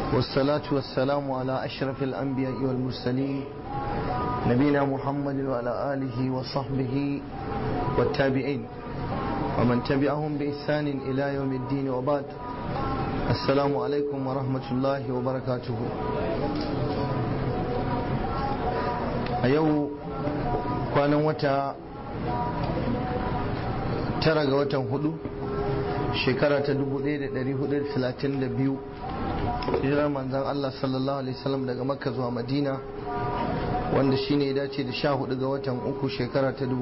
والصلاة والسلام على أشرف الأنبياء والمرسلين نبينا محمد وعلى آله وصحبه والتابعين ومن تبعهم بإحسان إلى يوم الدين وبعد السلام عليكم ورحمة الله وبركاته أيو كان وتا tara ga watan hudu shekara ta 1432 hijirar manzan Allah sallallahu alaihi wasallam daga makka zuwa madina wanda shine ya dace da sha hudu ga watan uku shekara ta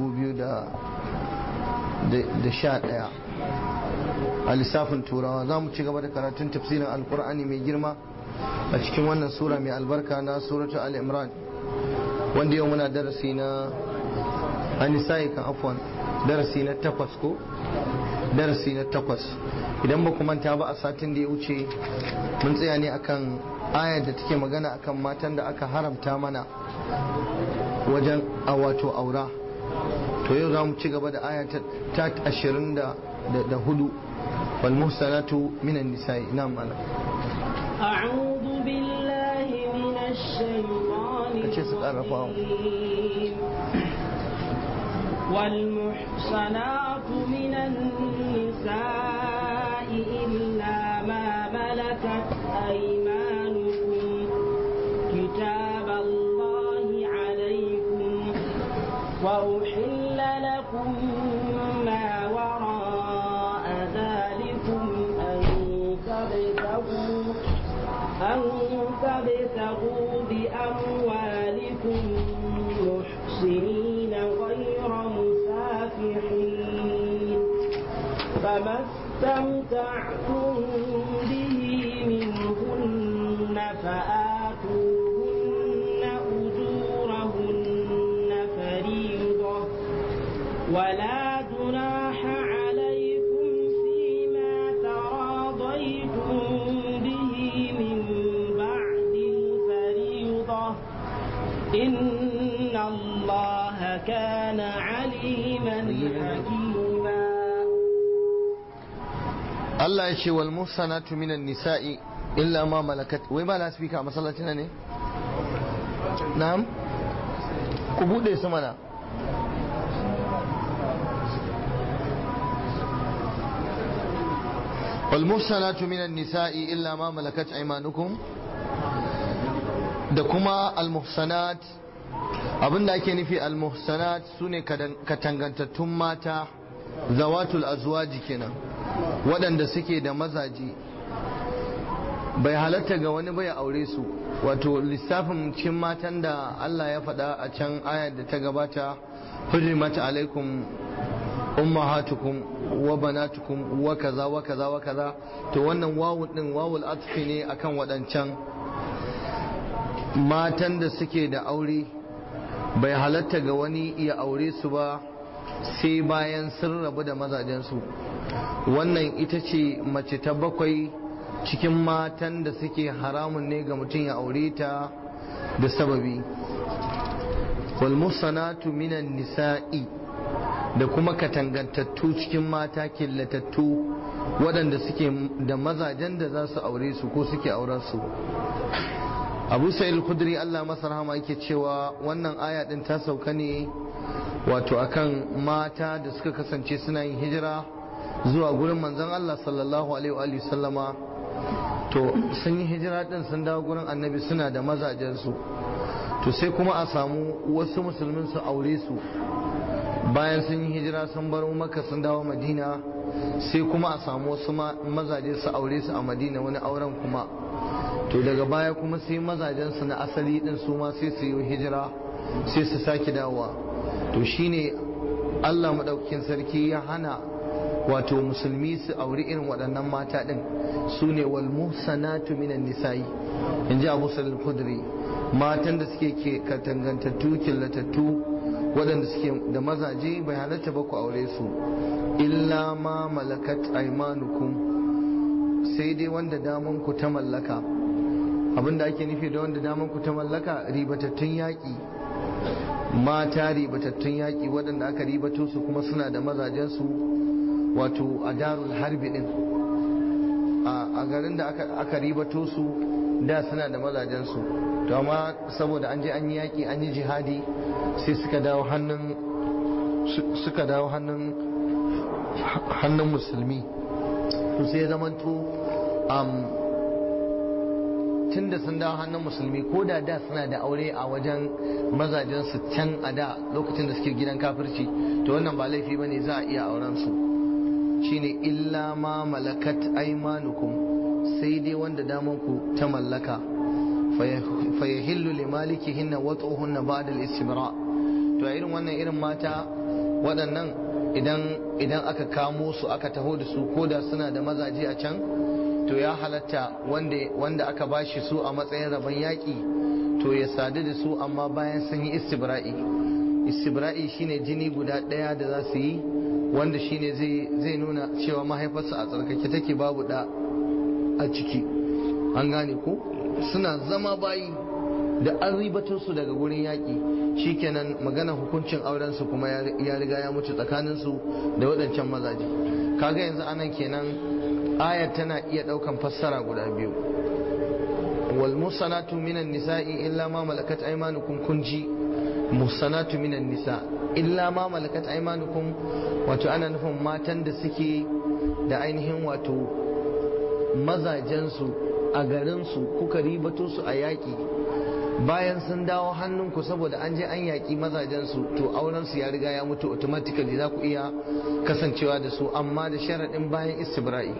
2011 a lissafin turawa za mu ci gaba da karatun tafsirin alkur'ani mai girma a cikin wannan sura mai albarka na suratu al-imran wanda yau muna darasi na anisa'i kan afwan darasi na takwas ko darasi na takwas idan ba manta ba a satin da ya wuce mun tsaya ne akan ayar da take magana akan matan da aka haramta mana wajen a wato aura to yau za mu ci gaba da aya ta ashirin da hudu wal muhsanatu minan nisa'i na mana أعوذ بالله من الشيطان kace su karrafa والمحصنات من النساء إلا ما ملكت أيمانكم كتاب الله عليكم وأحل لكم ما وراء ذلكم أن تبتغوا أن تبتغوا بأموالكم محسنين غير مسافحين فما استمتعتم به منهن فآتوهن أجورهن فريضة ولا جناح عليكم فيما تراضيتم به من بعد الفريضة إن الله كان عليما حكيما Allah ya ce wal muhsanatu minan nisa'i illa ma malakat wai ba la speaker a masallacin ne na'am ku bude su mana wal muhsanatu minan nisa'i illa ma malakat aymanukum da kuma al muhsanat abinda ake nufi al muhsanat sune katangantattun mata zawatul azwaji kenan waɗanda suke da mazaji bai halatta ga wani bai aure su wato lissafin cin matan da Allah ya faɗa a can ayar da ta gabata hurrimat alaikum ummahatukum wa banatukum wa kaza wa kaza wa kaza to wannan wawul din wawul atfi ne akan waɗancan matan da suke da aure bai halatta ga wani ya aure su ba sai bayan sun rabu da mazajensu wannan ita ce mace ta bakwai cikin matan da suke haramun ne ga mutum ya aure ta da sababi wal musanatu minan nisa'i da kuma katangantattu cikin mata killatattu waɗanda suke da mazajen da za su aure su ko suke auren su abu sa'il khudri Allah masa rahama yake cewa wannan aya din ta sauka ne wato akan mata da suka kasance suna yin hijira zuwa gurin manzon Allah sallallahu alaihi wa sallama to sun yi hijira din sun dawo gurin annabi suna da mazajensu to sai kuma a samu wasu musulmin su aure su bayan sun yi hijira sun bar maka sun dawo madina sai kuma a samu wasu mazaje su aure su a madina wani auren kuma to daga baya kuma sai mazajensu na asali din su ma sai su yi hijira sai su sake dawowa to shine Allah maɗaukakin sarki ya hana wato musulmi su auri irin waɗannan mata ɗin su ne wal muhsanatu minan nisa'i in ji abu salil kudri matan da suke ke katangantattu killatattu waɗanda suke da mazaje bai halatta ba ku aure su illa ma malakat aimanukum sai dai wanda daman ku ta mallaka abinda ake nufi da wanda daman ku ta mallaka ribatattun yaƙi mata ribatattun yaƙi waɗanda aka ribato su kuma suna da mazajensu wato a darul harbi ɗin a garin da aka ribato su da suna da mazajensu to amma saboda an je an yi yaƙi an yi jihadi sai suka dawo hannun suka dawo hannun hannun musulmi to sai zamanto tun da sun dawo hannun musulmi ko da da suna da aure a wajen mazajensu can a da lokacin da suke gidan kafirci to wannan ba laifi ba ne za a iya auren su shine illa ma malakat aimanukum sai dai wanda damanku ta mallaka fayahillu li malikihinna wa tsohunna ba'da al-istibra to a irin wannan irin mata waɗannan idan idan aka kamo su aka taho da su ko da suna da mazaje a can to ya halatta wanda wanda aka bashi su a matsayin rabon yaƙi to ya sadu da su amma bayan sun yi istibra'i istibra'i shine jini guda ɗaya da za su yi wanda shine zai zai nuna cewa mahaifarsa a tsarkake take babu da a ciki an gane ko suna zama bayi da an ribato su daga gurin yaƙi shikenan magana hukuncin auren su kuma ya riga ya mutu tsakanin su da waɗancan mazaje kaga yanzu anan kenan ayar tana iya ɗaukan fassara guda biyu wal musanatu minan nisa'i illa ma malakat aymanukum kunji musanatu minan nisa illa ma malakat aymanukum wato ana nufin matan da suke da ainihin wato mazajensu a garinsu kuka ribato su a yaƙi bayan sun dawo hannunku saboda an je an yaƙi mazajensu to aurensu ya riga ya mutu automatically za ku iya kasancewa da su amma da sharaɗin bayan istibra'i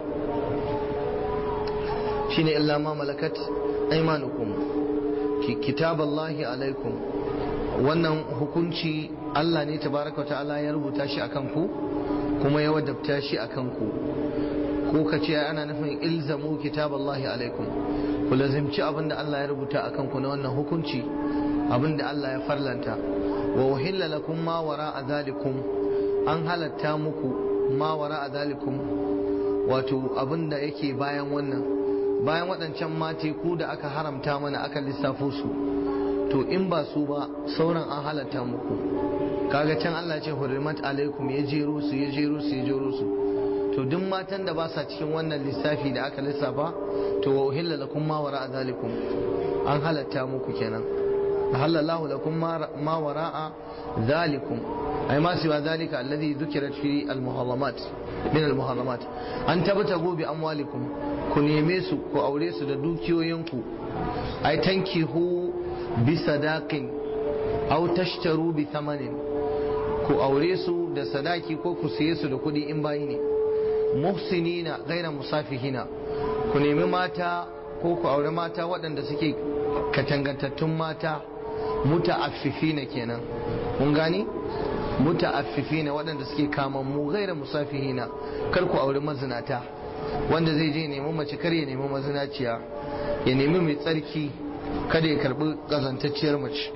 shine illa ma malakat aimanukum kitaballahi alaikum wannan hukunci Allah ne tabaraka ta'ala ya rubuta shi akan ku kuma ya wadabta shi akan ku ko ka ce ana nufin ilzamu kitaballahi alaikum ku lazimci abinda Allah ya rubuta akan ku na wannan hukunci abinda Allah ya farlanta wa uhilla lakum ma wara'a zalikum an halatta muku ma wara'a zalikum wato abinda yake bayan wannan bayan waɗancan mate ku da aka haramta mana aka lissafo su to in ba su ba sauran an halatta muku kaga can Allah ce hurrimat alaikum ya jero su ya jero su ya jero su to duk matan da ba sa cikin wannan lissafi da aka lissafa to wa uhilla lakum ma wara'a zalikum an halatta muku kenan halallahu lakum ma wara'a zalikum ay ma siwa zalika alladhi dhukirat fi al-muharramat min al-muharramat an tabtagu bi amwalikum ku neme su ku aure su da dukiyoyinku ay tankihu bi sadaqin aw tashtaru bi thamanin ku aure su da sadaki ko ku siye su da kuɗi in bayi ne muhsinina gaira musafihina ku nemi mata ko ku aure mata waɗanda suke katangantattun mata muta'affifina kenan kun gani muta'affifina waɗanda suke kamammu gaira musafihina kar ku aure mazinata wanda zai je nemi mace kar ya nemi mazinaciya ya nemi mai tsarki kada ya karbi ƙazantacciyar mace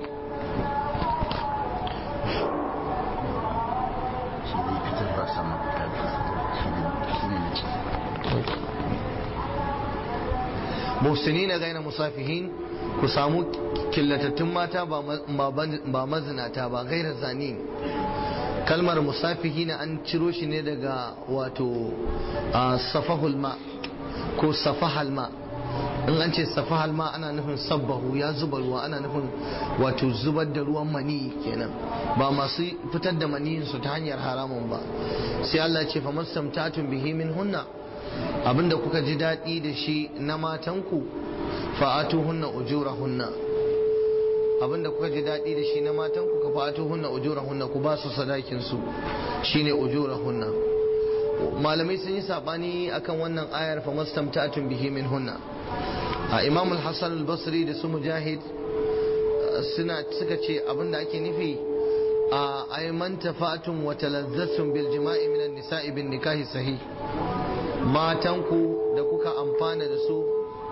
muhsinina gaina musafihin ku samu killatattun mata ba mazinata ba gaira zani kalmar musafihina an ciro shi ne daga wato safahul ma ko safahal ma in an ce safahal ma ana nufin sabbahu ya zuba ruwa ana nufin wato zubar da ruwan mani kenan ba masu fitar da maniyinsu ta hanyar haramun ba sai Allah ce fa mastamtatun bihi min hunna abinda kuka ji daɗi da shi na matanku fa'atu hunna ujura hunna abinda kuka ji daɗi da shi na matanku ka fa'atu hunna ujura hunna ku ba su sadakin su shine ujura hunna malamai sun yi sabani akan wannan ayar fa mastamtatun bihi min hunna a imam al-hasan al-basri da su mujahid suna suka ce abinda ake nufi a ayman tafatun wa talazzatun bil jima'i min an-nisa'i bin nikahi sahih matanku da kuka amfana da su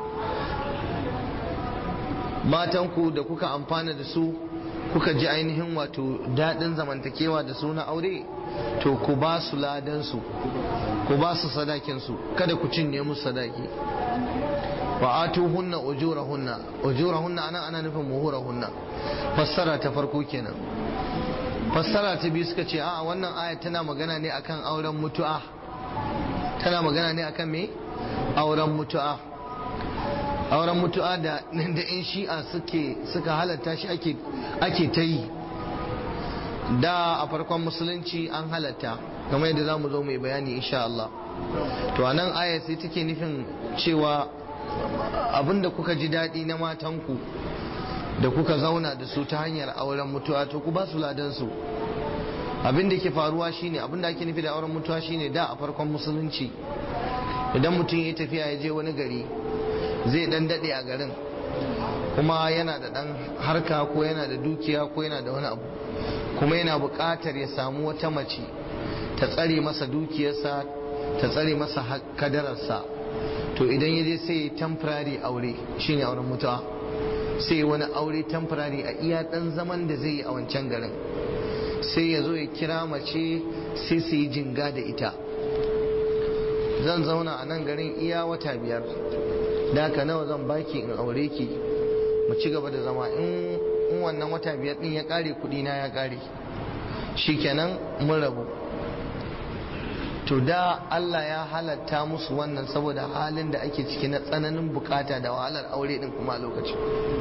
matanku da kuka amfana da su kuka ji ainihin wato daɗin zamantakewa da su na aure to ku ba su ladansu ku ba su sadakinsu kada ku cinye musu sadaki wa atu hunna ujurahunna ujurahunna ana ana nufin muhurahunna fassara ta farko kenan fassara ta biyu suka ce a wannan aya tana magana ne akan auren mutu'a tana magana ne akan me auren mutu'a auren mutu'a da da in shi'a suke suka halatta shi ake ake ta yi da a farkon musulunci an halatta kamar yadda za mu zo mai bayani insha Allah to anan aya sai take nufin cewa abinda kuka ji daɗi na matanku da kuka zauna da su ta hanyar auren mutuwa to ku ba su ladan su abin da ke faruwa shine abin da ake nufi da auren mutuwa shine da a farkon musulunci idan mutum ya tafiya ya je wani gari zai dan dade a garin kuma yana da dan harka ko yana da dukiya ko yana da wani abu kuma yana buƙatar ya samu wata mace ta tsare masa dukiyarsa ta tsare masa kadararsa to idan ya je sai ya temporary aure shine auren mutuwa sai wani aure temporary a iya dan zaman da zai yi a wancan garin sai ya zo ya kira mace sai su yi jinga da ita zan zauna a nan garin iya wata biyar da haka nawa zan baki in aure ki mu ci gaba da zama in wannan wata biyar din ya kare kudi na ya kare shikenan mun rabu to da Allah ya halatta musu wannan saboda halin da ake ciki na tsananin bukata da wahalar aure din kuma lokaci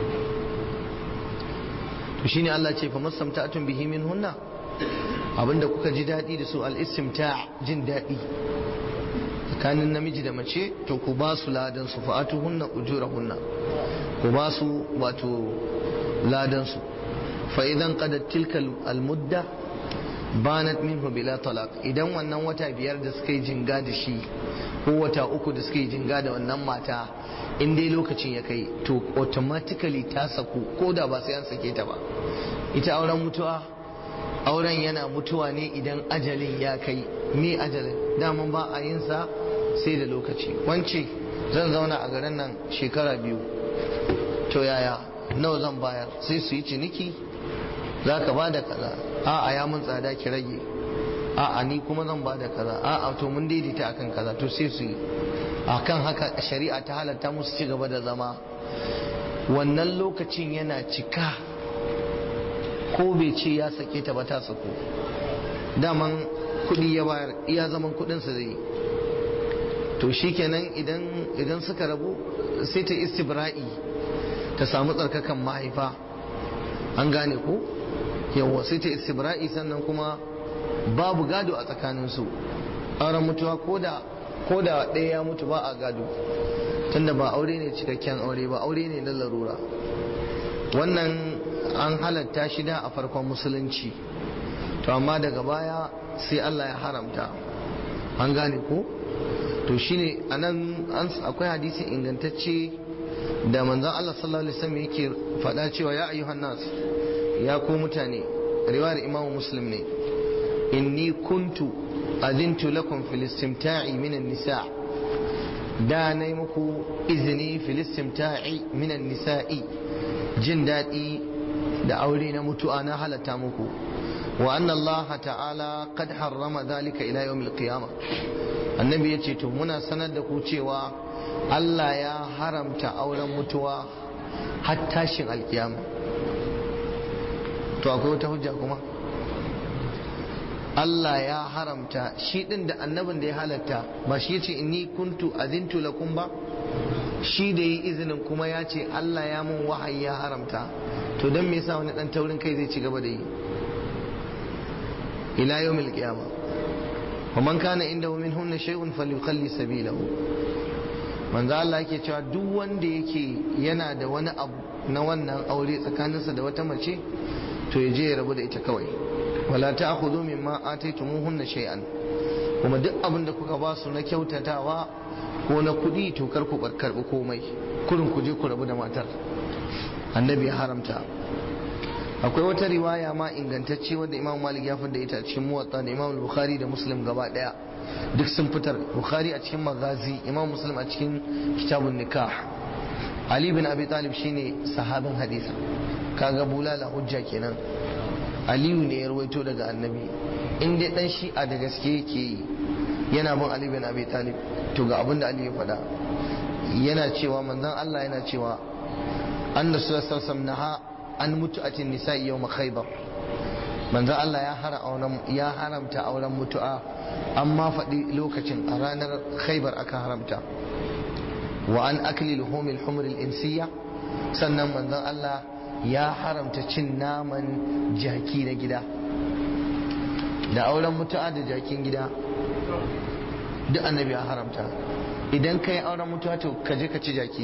to shine Allah ce fa masamta'atun bihi min hunna abinda kuka ji daɗi da su al-istimta' jin daɗi tsakanin namiji da mace to ku ba su ladan su fa'atu hunna ujurahunna ku ba su wato ladan su fa idan qadat tilka al-mudda banat minhu bila talaq idan wannan wata biyar da suka yi jinga da shi ko wata uku da suka yi jinga da wannan mata in dai lokacin ya kai to automatically ta saku ko da ba sai an sake ta ba ita auren mutuwa auren yana mutuwa ne idan ajalin ya kai me ajalin daman ba a yin sa sai da lokaci wance zan zauna a garin nan shekara biyu to yaya nawa zan bayar sai su yi ciniki za ka ba da kaza a'a ya mun tsada ki rage a'a ni kuma zan ba da kaza a'a to mun daidaita akan kaza to sai su yi akan haka shari'a ta halatta musu ci gaba da zama wannan lokacin yana cika ko bai ce ya sake ta ba ta sako daman kudi ya bayar iya zaman kudinsa zai to shikenan idan idan suka rabu sai ta istibra'i ta samu tsarkakan mahaifa an gane ko yawa sai ta istibra'i sannan kuma babu gado a tsakaninsu auren mutuwa ko da ko da ɗaya ya mutu ba a gado tunda ba aure ne cikakken aure ba aure ne na larura wannan an halatta shi da a farkon musulunci to amma daga baya sai Allah ya haramta an gane ko to shine anan akwai hadisi ingantacce da manzon Allah sallallahu alaihi wasallam yake faɗa cewa ya ayyuhan nas ya ku mutane riwayar imamu muslim ne inni kuntu azintu lakum fil istimta'i min nisa da na yi muku izini fil istimta'i min nisa'i jin daɗi da aure na mutu'a na halatta muku wa anna Allah ta'ala qad harrama dhalika ila yawmil qiyamah annabi yace to muna sanar da ku cewa Allah ya haramta auren mutuwa har tashin alkiyama to akwai wata hujja kuma Allah ya haramta shi din da annabin da ya halatta ba shi yace inni kuntu azintu lakum ba shi da yi izinin kuma ya ce Allah ya mun wahayi ya haramta to don me yasa wani dan taurin kai zai ci gaba da yi ila yawmil qiyamah wa man kana indahu minhunna shay'un falyukhalli sabilahu manzo Allah yake cewa duk wanda yake yana da wani abu na wannan aure tsakaninsa da wata mace to ya je ya rabu da ita kawai wala ta'khudhu mimma ataytumuhunna shay'an kuma duk abin da kuka ba su na kyautatawa ko na kuɗi to kar ku karɓi komai kurin ku je ku rabu da matar annabi ya haramta akwai wata riwaya ma ingantacce wadda imam malik ya fada ita a cikin muwatta da imam bukhari da muslim gaba daya duk sun fitar bukhari a cikin magazi imam muslim a cikin kitabun nikah ali bin abi talib shine sahabin hadisa kaga bulala hujja kenan aliyu ne ya rawaito daga annabi in dai dan shi'a da gaske yake yi yana bin ali bin abi talib to ga abin da ali ya faɗa yana cewa manzon Allah yana cewa anna sallallahu alaihi naha an mutu'atin nisa'i yawm khaybar manzon Allah ya hara auren ya haramta auren mutu'a amma faɗi lokacin a ranar khaybar aka haramta wa an akli luhumil humril insiya sannan manzon Allah ya haramta cin naman jaki na gida da auren mutu'a da jakin gida duk annabi ya haramta idan ka yi auren mutuwa to ka je ka ci jaki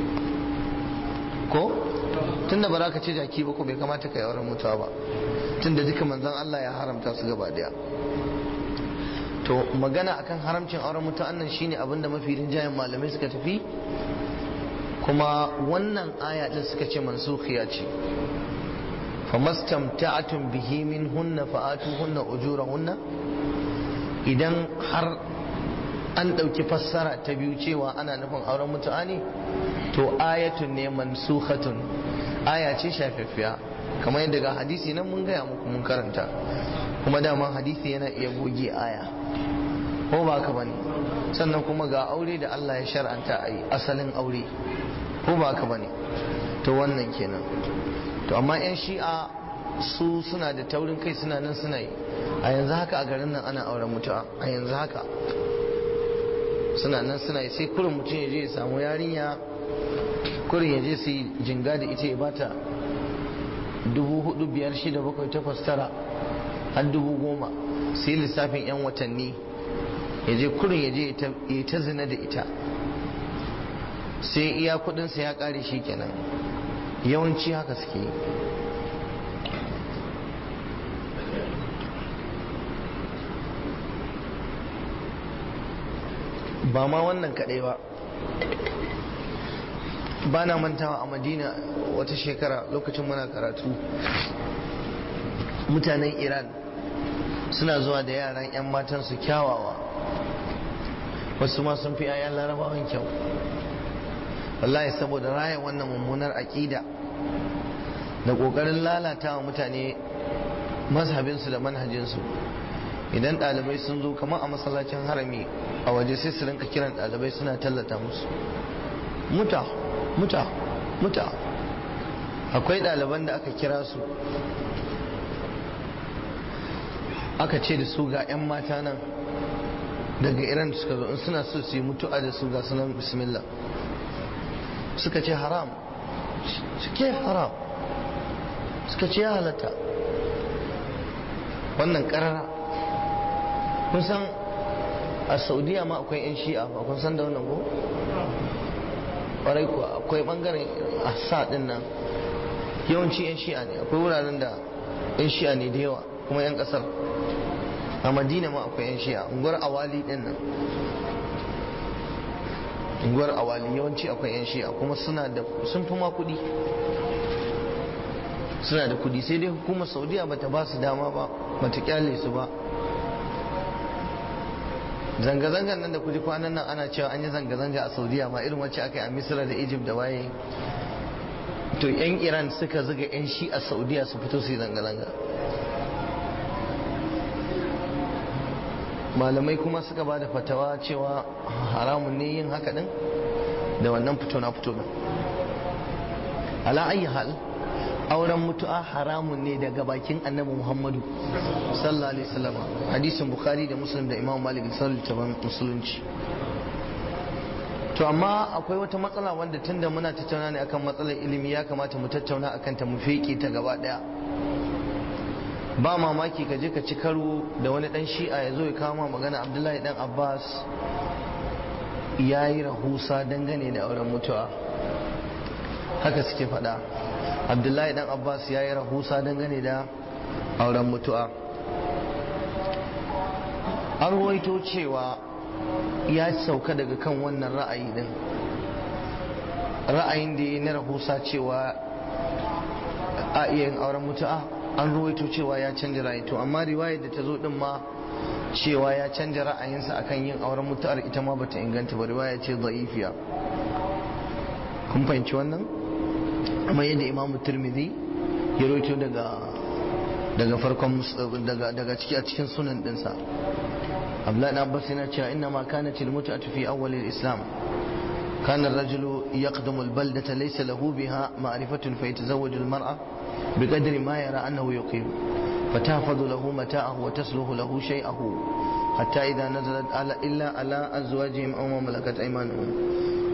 ko tunda ba za ka ci jaki ba ko bai kamata ka yi auren mutuwa ba tunda duka manzon Allah ya haramta su gaba daya to magana akan haramcin auren mutuwa nan shine abinda mafi rinjayen malamai suka tafi kuma wannan aya din suka ce mansukhiya ce famastamta'atun bihi min hunna fa'atuhunna ujurahunna idan har an ɗauki fassara ta biyu cewa ana nufin auren mutu'a ne to ayatun ne mansukhatun aya ce shafaffiya kamar yadda ga hadisi nan mun gaya muku mun karanta kuma daman hadisi yana iya goge aya ko ba ka bane sannan kuma ga aure da Allah ya shar'anta a yi asalin aure ko ba ka bane to wannan kenan to amma 'yan shi'a su suna da taurin kai suna nan suna yi a yanzu haka a garin nan ana auren mutu'a a yanzu haka suna nan suna yi sai kurin mutum ya je ya samu yarinya kurin ya je su yi jinga da ita ya bata dubu hudu biyar shida bakwai takwas tara har dubu goma sai lissafin 'yan watanni ya je kurin ya je ya ta zina da ita sai iya kudinsa ya kare shi kenan yawanci haka suke yi ba ma wannan kadai ba ba na mantawa a madina wata shekara lokacin muna karatu mutanen iran suna zuwa da yaran 'yan matansu kyawawa wasu ma sun fi 'ya'yan larabawan kyau wallahi saboda raya wannan mummunar aƙida da ƙoƙarin lalata wa mutane mazhabinsu da manhajinsu idan ɗalibai sun zo kamar a masallacin harami a waje sai su rinka kiran ɗalibai suna tallata musu muta muta muta akwai ɗaliban da aka kira su aka ce da su ga 'yan mata nan daga iran suka zo in suna so su yi mutu'a da su ga sunan bismillah suka ce haram suke haram suka ce ya halatta wannan karara kun san a saudiya ma akwai 'yan shi'a ba kun san da wannan ko? ƙwarai kuwa akwai ɓangaren asa ɗin nan yawanci 'yan shi'a ne akwai wuraren da 'yan shi'a ne da yawa kuma 'yan ƙasar a madina ma akwai 'yan shi'a unguwar awali ɗin nan unguwar awali yawanci akwai 'yan shi'a kuma suna da sun fi ma kuɗi suna da kuɗi sai dai hukumar saudiya bata ba su dama ba bata kyale su ba zanga-zangan nan da kuji kwanan nan ana cewa an yi zanga-zanga a saudiya ma irin wacce aka yi a misira da egypt da waye to yan iran suka zuga yan shi a saudiya su fito su yi zanga-zanga malamai kuma suka ba da fatawa cewa haramun ne yin haka din da wannan fito na fito din ala ayi hal auren mutu'a haramun ne daga bakin annabi muhammadu sallallahu alaihi wasallam hadisin bukhari da muslim da imam malik sallallahu musulunci to amma akwai wata matsala wanda tunda muna tattauna ne akan matsalar ilimi ya kamata mu tattauna akan ta mu feke ta gaba daya ba mamaki ka je ka ci karo da wani dan shi'a ya zo ya kama magana abdullahi dan abbas ya yi rahusa dangane da auren mutuwa haka suke faɗa abdullahi dan abbas ya yi rahusa dangane da auren mutuwa an ruwaito cewa ya sauka daga kan wannan ra'ayi din ra'ayin da ya na rahusa cewa a iya yin auren mutu'a an ruwaito cewa ya canja ra'ayi to amma riwayar da ta zo din ma cewa ya canja ra'ayinsa akan yin auren mutu'ar ita ma bata inganta ba riwaya ce za'ifiya kun fahimci wannan amma yadda imamu turmizi ya roito daga daga farkon daga daga ciki a cikin sunan dinsa abdullahi na abbas yana cewa inna ma kanat al mut'atu fi awwal al islam كان الرجل يقدم البلدة ليس له بها معرفة فيتزوج المرأة بقدر ما يرى أنه يقيم فتحفظ له متاعه وتسلخ له شيئه حتى إذا نزلت على إلا على أزواجهم أو ما ملكت أيمانهم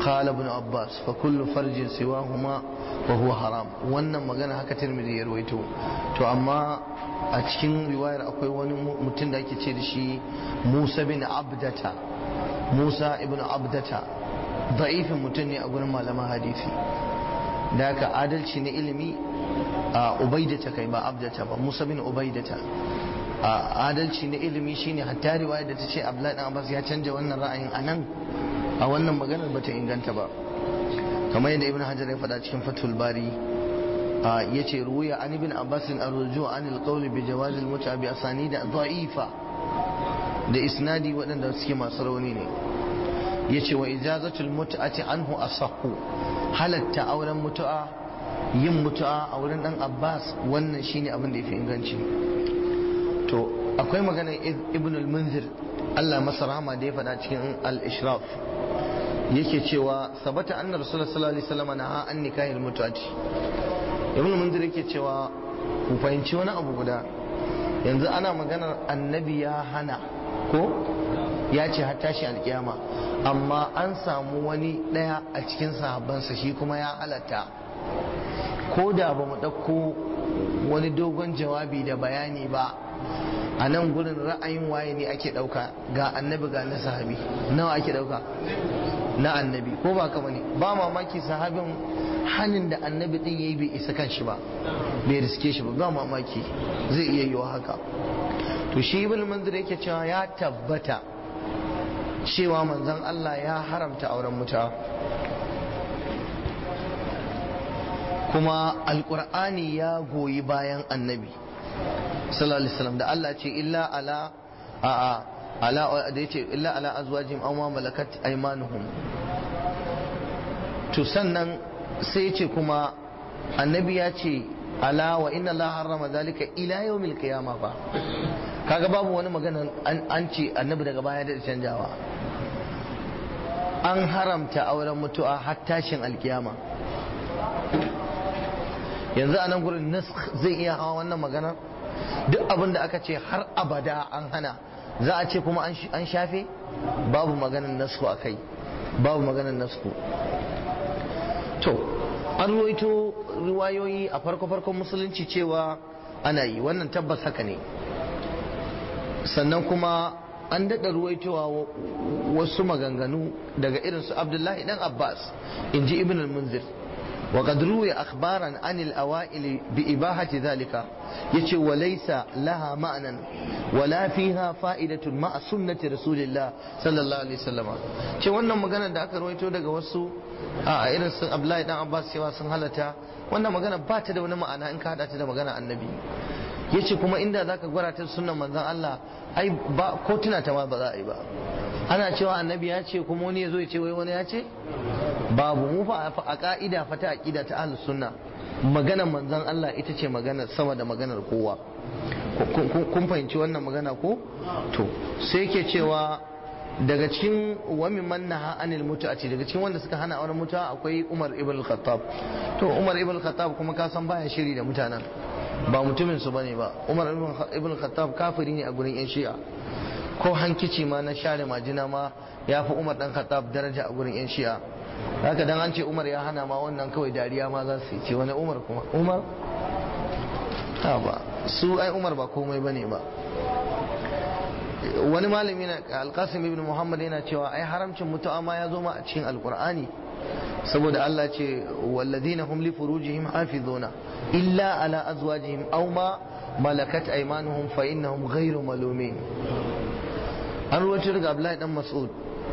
قال ابن عباس فكل فرج سواهما وهو حرام wannan magana haka tirmidhi ya rawaito to amma a cikin riwayar akwai wani mutum da ake ce da shi Musa bin Abdata Musa ibn Abdata da'ifin mutum ne a gurin malaman hadisi da haka adalci na ilimi a ubaidata kai ba abdata ba Musa bin ubaidata a adalci na ilimi shine hatta riwaya da ta ce Abdullahi dan Abbas ya canja wannan ra'ayin anan a wannan maganar bata inganta ba kamar yadda Ibn Hajar ya faɗa cikin Fathul Bari yace ruwaya an ibn Abbas arruju an alqawl bi jawaz almut'a bi asanid dha'ifa da isnadi waɗanda suke masu rauni ne yace wa ijazatul mut'ati anhu asahhu halatta auren mutu'a yin mutu'a a wurin dan Abbas wannan shine abin da yafi inganci to akwai magana ibn al-munzir Allah masa rahama da ya faɗa cikin al-ishraf yake cewa sabata anna rasulullah sallallahu alaihi wasallam na an nikahil mutuati ibn al-munzir yake cewa ku fahimci wani abu guda yanzu ana maganar annabi ya hana ko ya ce har tashi alkiyama amma an samu wani ɗaya a cikin sahabbansa shi kuma ya halatta ko da ba mu ɗauko wani dogon jawabi da bayani ba a nan gurin ra'ayin waye ne ake ɗauka ga annabi ga na sahabi nawa ake ɗauka na annabi ko ba kama ne ba mamaki sahabin hannun da annabi ɗin ya yi bai isa kan shi ba bai riske shi ba ba mamaki zai iya yiwa haka to shi ibn manzir yake cewa ya tabbata cewa manzon Allah ya haramta auren mutuwa kuma alkur'ani ya goyi bayan annabi sallallahu alaihi wasallam da Allah ce illa ala a a ala da yace illa ala azwajihim aw ma malakat aymanuhum to sannan sai yace kuma annabi ya ce ala wa inna Allah harrama zalika ila yawmil qiyamah fa kaga babu wani magana an ce annabi daga baya da canjawa an haramta auren mutu'a har tashin alkiyama yanzu a nan gurin nask zai iya hawa wannan magana duk abin da aka ce har abada an hana za a ce kuma an shafe babu maganin nasku a kai babu maganin nasku to an ruwaito riwayoyi a farko-farkon musulunci cewa ana yi wannan tabbas haka ne sannan kuma an daɗa ruwaitowa wasu maganganu daga irinsu abdullahi dan abbas in ji ibn al-munzir وقد روي أخبارا عن الأوائل بإباحة ذلك يتي وليس لها معنى ولا فيها فائدة مع سنة رسول الله صلى الله عليه وسلم ce wannan magana da aka rawaito daga wasu a irin sun Abdullahi dan Abbas cewa sun halata wannan magana ba ta da wani ma'ana in ka hada ta da magana annabi yace kuma inda zaka gwara ta sunnan manzon Allah ai ba ko tuna ta ma ba za a yi ba ana cewa annabi ya ce kuma wani ya zo ya ce wai wani ya ce babu mu fa a ka'ida fa ta aqida ta ahlus sunna maganar manzon Allah ita ce magana sama da maganar kowa kun fahimci wannan magana ko to sai yake cewa daga cikin wa mimman naha anil mutu'ati daga cikin wanda suka hana auren mutu'a akwai Umar ibn al-Khattab to Umar ibn al-Khattab kuma ka san baya shiri da mutanen ba mutumin su bane ba Umar ibn al-Khattab kafiri ne a gurin yan Shi'a ko hankici ma na share majina ma ya fi Umar dan Khattab daraja a gurin yan Shi'a haka dan an ce Umar ya hana ma wannan kawai dariya ma za su yi ce wani Umar kuma Umar ha ba su ai Umar ba komai bane ba wani malami na alkasim ibn muhammad yana cewa ai haramcin mutu'a ma ya zo ma a cikin alkur'ani saboda Allah ce walladina hum li furujihim hafizuna illa ala azwajihim aw ma malakat aymanuhum fa innahum ghayru malumin an ruwaito daga Abdullahi dan Mas'ud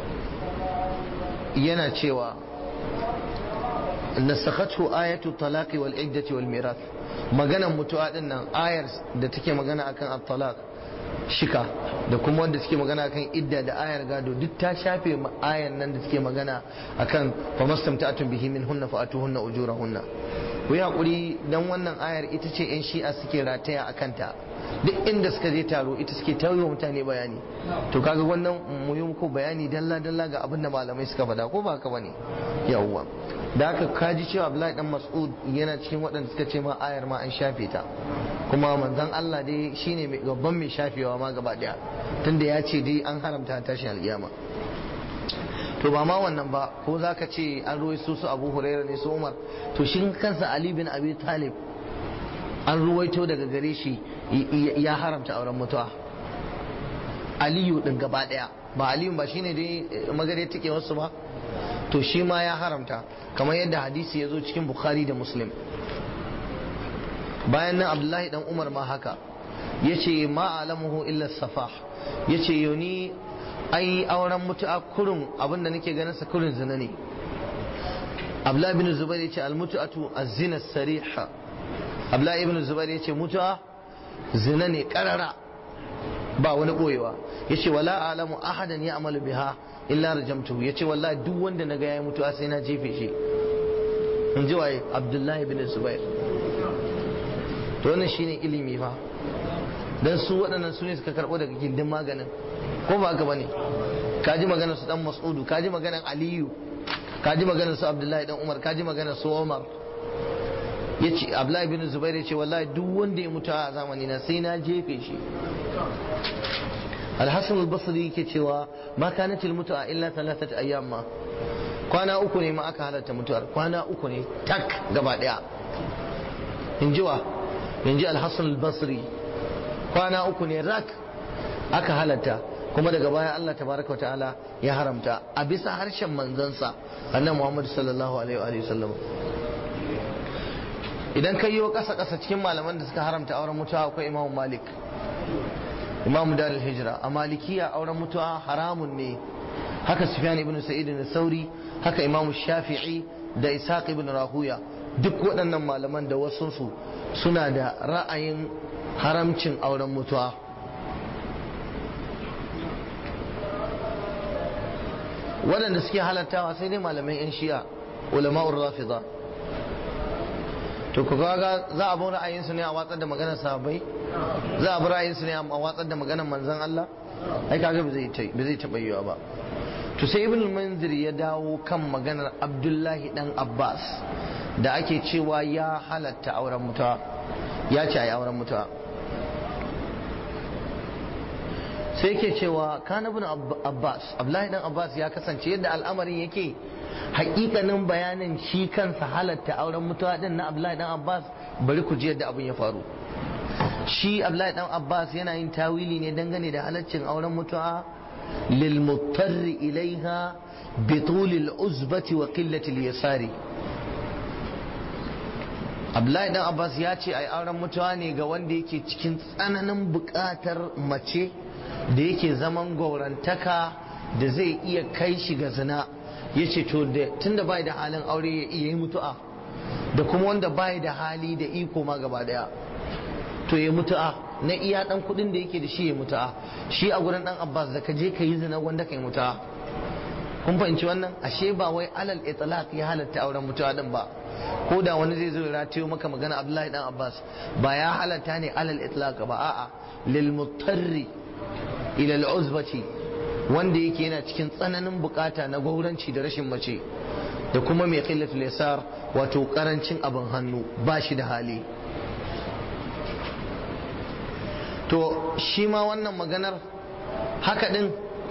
yana cewa nasakhathu ayatu talaqi wal iddati wal mirath maganan mutu'a din nan ayar da take magana akan at-talaq shika da kuma wanda suke magana akan idda da ayar gado duk ta shafe ayar nan da suke magana akan fa mastamta'atun bihi min hunna fa atuhunna ujurahunna ku yi hakuri dan wannan ayar ita ce yan shi'a suke rataya akan ta duk inda suka je taro ita suke tawo mutane bayani to kaga wannan mu yi muku bayani dalla dalla ga abin da malamai suka faɗa ko ba haka bane yawwa da haka kaji cewa Abdullahi dan Mas'ud yana cikin waɗanda suka ce ma ayar ma an shafe ta kuma manzon Allah dai shine mai babban mai shafewa ma gaba daya tunda ya ce dai an haramta tashin alkiyama to ba ma wannan ba ko za ka ce an ruwaito su abu huraira ne su umar to shi kansa ali bin abi talib an ruwaito daga gare shi ya haramta auren mutuwa aliyu din gaba daya ba aliyu ba shine dai magare take wasu ba to shi ma ya haramta kamar yadda hadisi ya zo cikin bukhari da muslim bayan nan abdullahi dan umar ma haka ya ce ma alamuhu illa safah ya ce yoni ai auren mutu'a kurun abinda nake ganin sa kurun zina ne abdullahi ibn zubair ya ce almutu'atu az-zina sariha abdullahi ibn zubair ya ce mutu'a zina ne karara ba wani boyewa ya ce wala alamu ahadan ya amalu biha illa rajamtu ya ce wallahi duk wanda na ga ya mutu'a sai na jefe shi in ji waye abdullahi ibn zubair to wannan shine ilimi fa dan su waɗannan su ne suka karɓo daga gindin maganin ko ba haka bane kaji maganar su dan mas'udu kaji maganar aliyu kaji maganar su abdullahi dan umar kaji maganar su umar yace abdullahi bin zubair yace wallahi duk wanda ya mutu a zamani na sai na jefe shi al-hasan al-basri yake cewa ma kanat al-mutu'a illa thalathat ayyam ma kwana uku ne ma aka halatta mutuwar kwana uku ne tak gaba daya in ji wa in ji al-hasan al-basri kwana uku ne rak aka halatta kuma daga baya Allah tabaraka wa ta'ala ya haramta a bisa harshen manzansa annabi Muhammad sallallahu alaihi wa sallam idan kai yiwa kasa kasa cikin malaman da suka haramta auren mutuwa akwai Imam Malik Imam Darul Hijra a Malikiya auren mutuwa haramun ne haka Sufyan ibn Sa'id al-Sauri haka Imam Shafi'i da Ishaq ibn Rahuya duk waɗannan malaman da wasunsu suna da ra'ayin haramcin auren mutuwa waɗanda suke halattawa sai dai malamai 'yan shi'a ulama'ur rafida to ku ga za a bi ra'ayinsu ne a watsar da maganar sahabbai za a bi ra'ayinsu ne a watsar da maganar manzon Allah ai kaga ba zai taɓa yiwa ba to sai ibn manzir ya dawo kan maganar abdullahi dan abbas da ake cewa ya halatta auren mutuwa ya ce a yi auren mutuwa sai ke cewa kana bin abbas abdullahi dan abbas ya kasance yadda al'amarin yake hakikanin bayanin shi kansa halatta auren mutuwa din na abdullahi dan abbas bari ku ji yadda abin ya faru shi abdullahi dan abbas yana yin tawili ne dangane da halaccin auren mutuwa lil muttarri ilaiha bi tulil uzbati wa qillati al yasari abdullahi dan abbas ya ce ai auren mutuwa ne ga wanda yake cikin tsananin buƙatar mace da yake zaman gaurantaka da zai iya kai shi ga zina ya ce to tunda bai da halin aure ya iya yi mutu'a da kuma wanda bai da hali da iko ma gaba daya to ya mutu'a na iya dan kudin da yake da shi ya mutu'a shi a gurin dan abbas da ka je ka yi zina wanda ka yi mutu'a kun fahimci wannan ashe ba wai alal itlaq ya halatta auren mutuwa din ba ko da wani zai zo ya ratayo maka magana abdullahi dan abbas ba ya halatta ne alal itlaq ba a'a lil mutarri ila al uzbati wanda yake yana cikin tsananin bukata na gauranci da rashin mace da kuma mai qillatul yasar wato karancin abin hannu ba shi da hali to shi ma wannan maganar haka din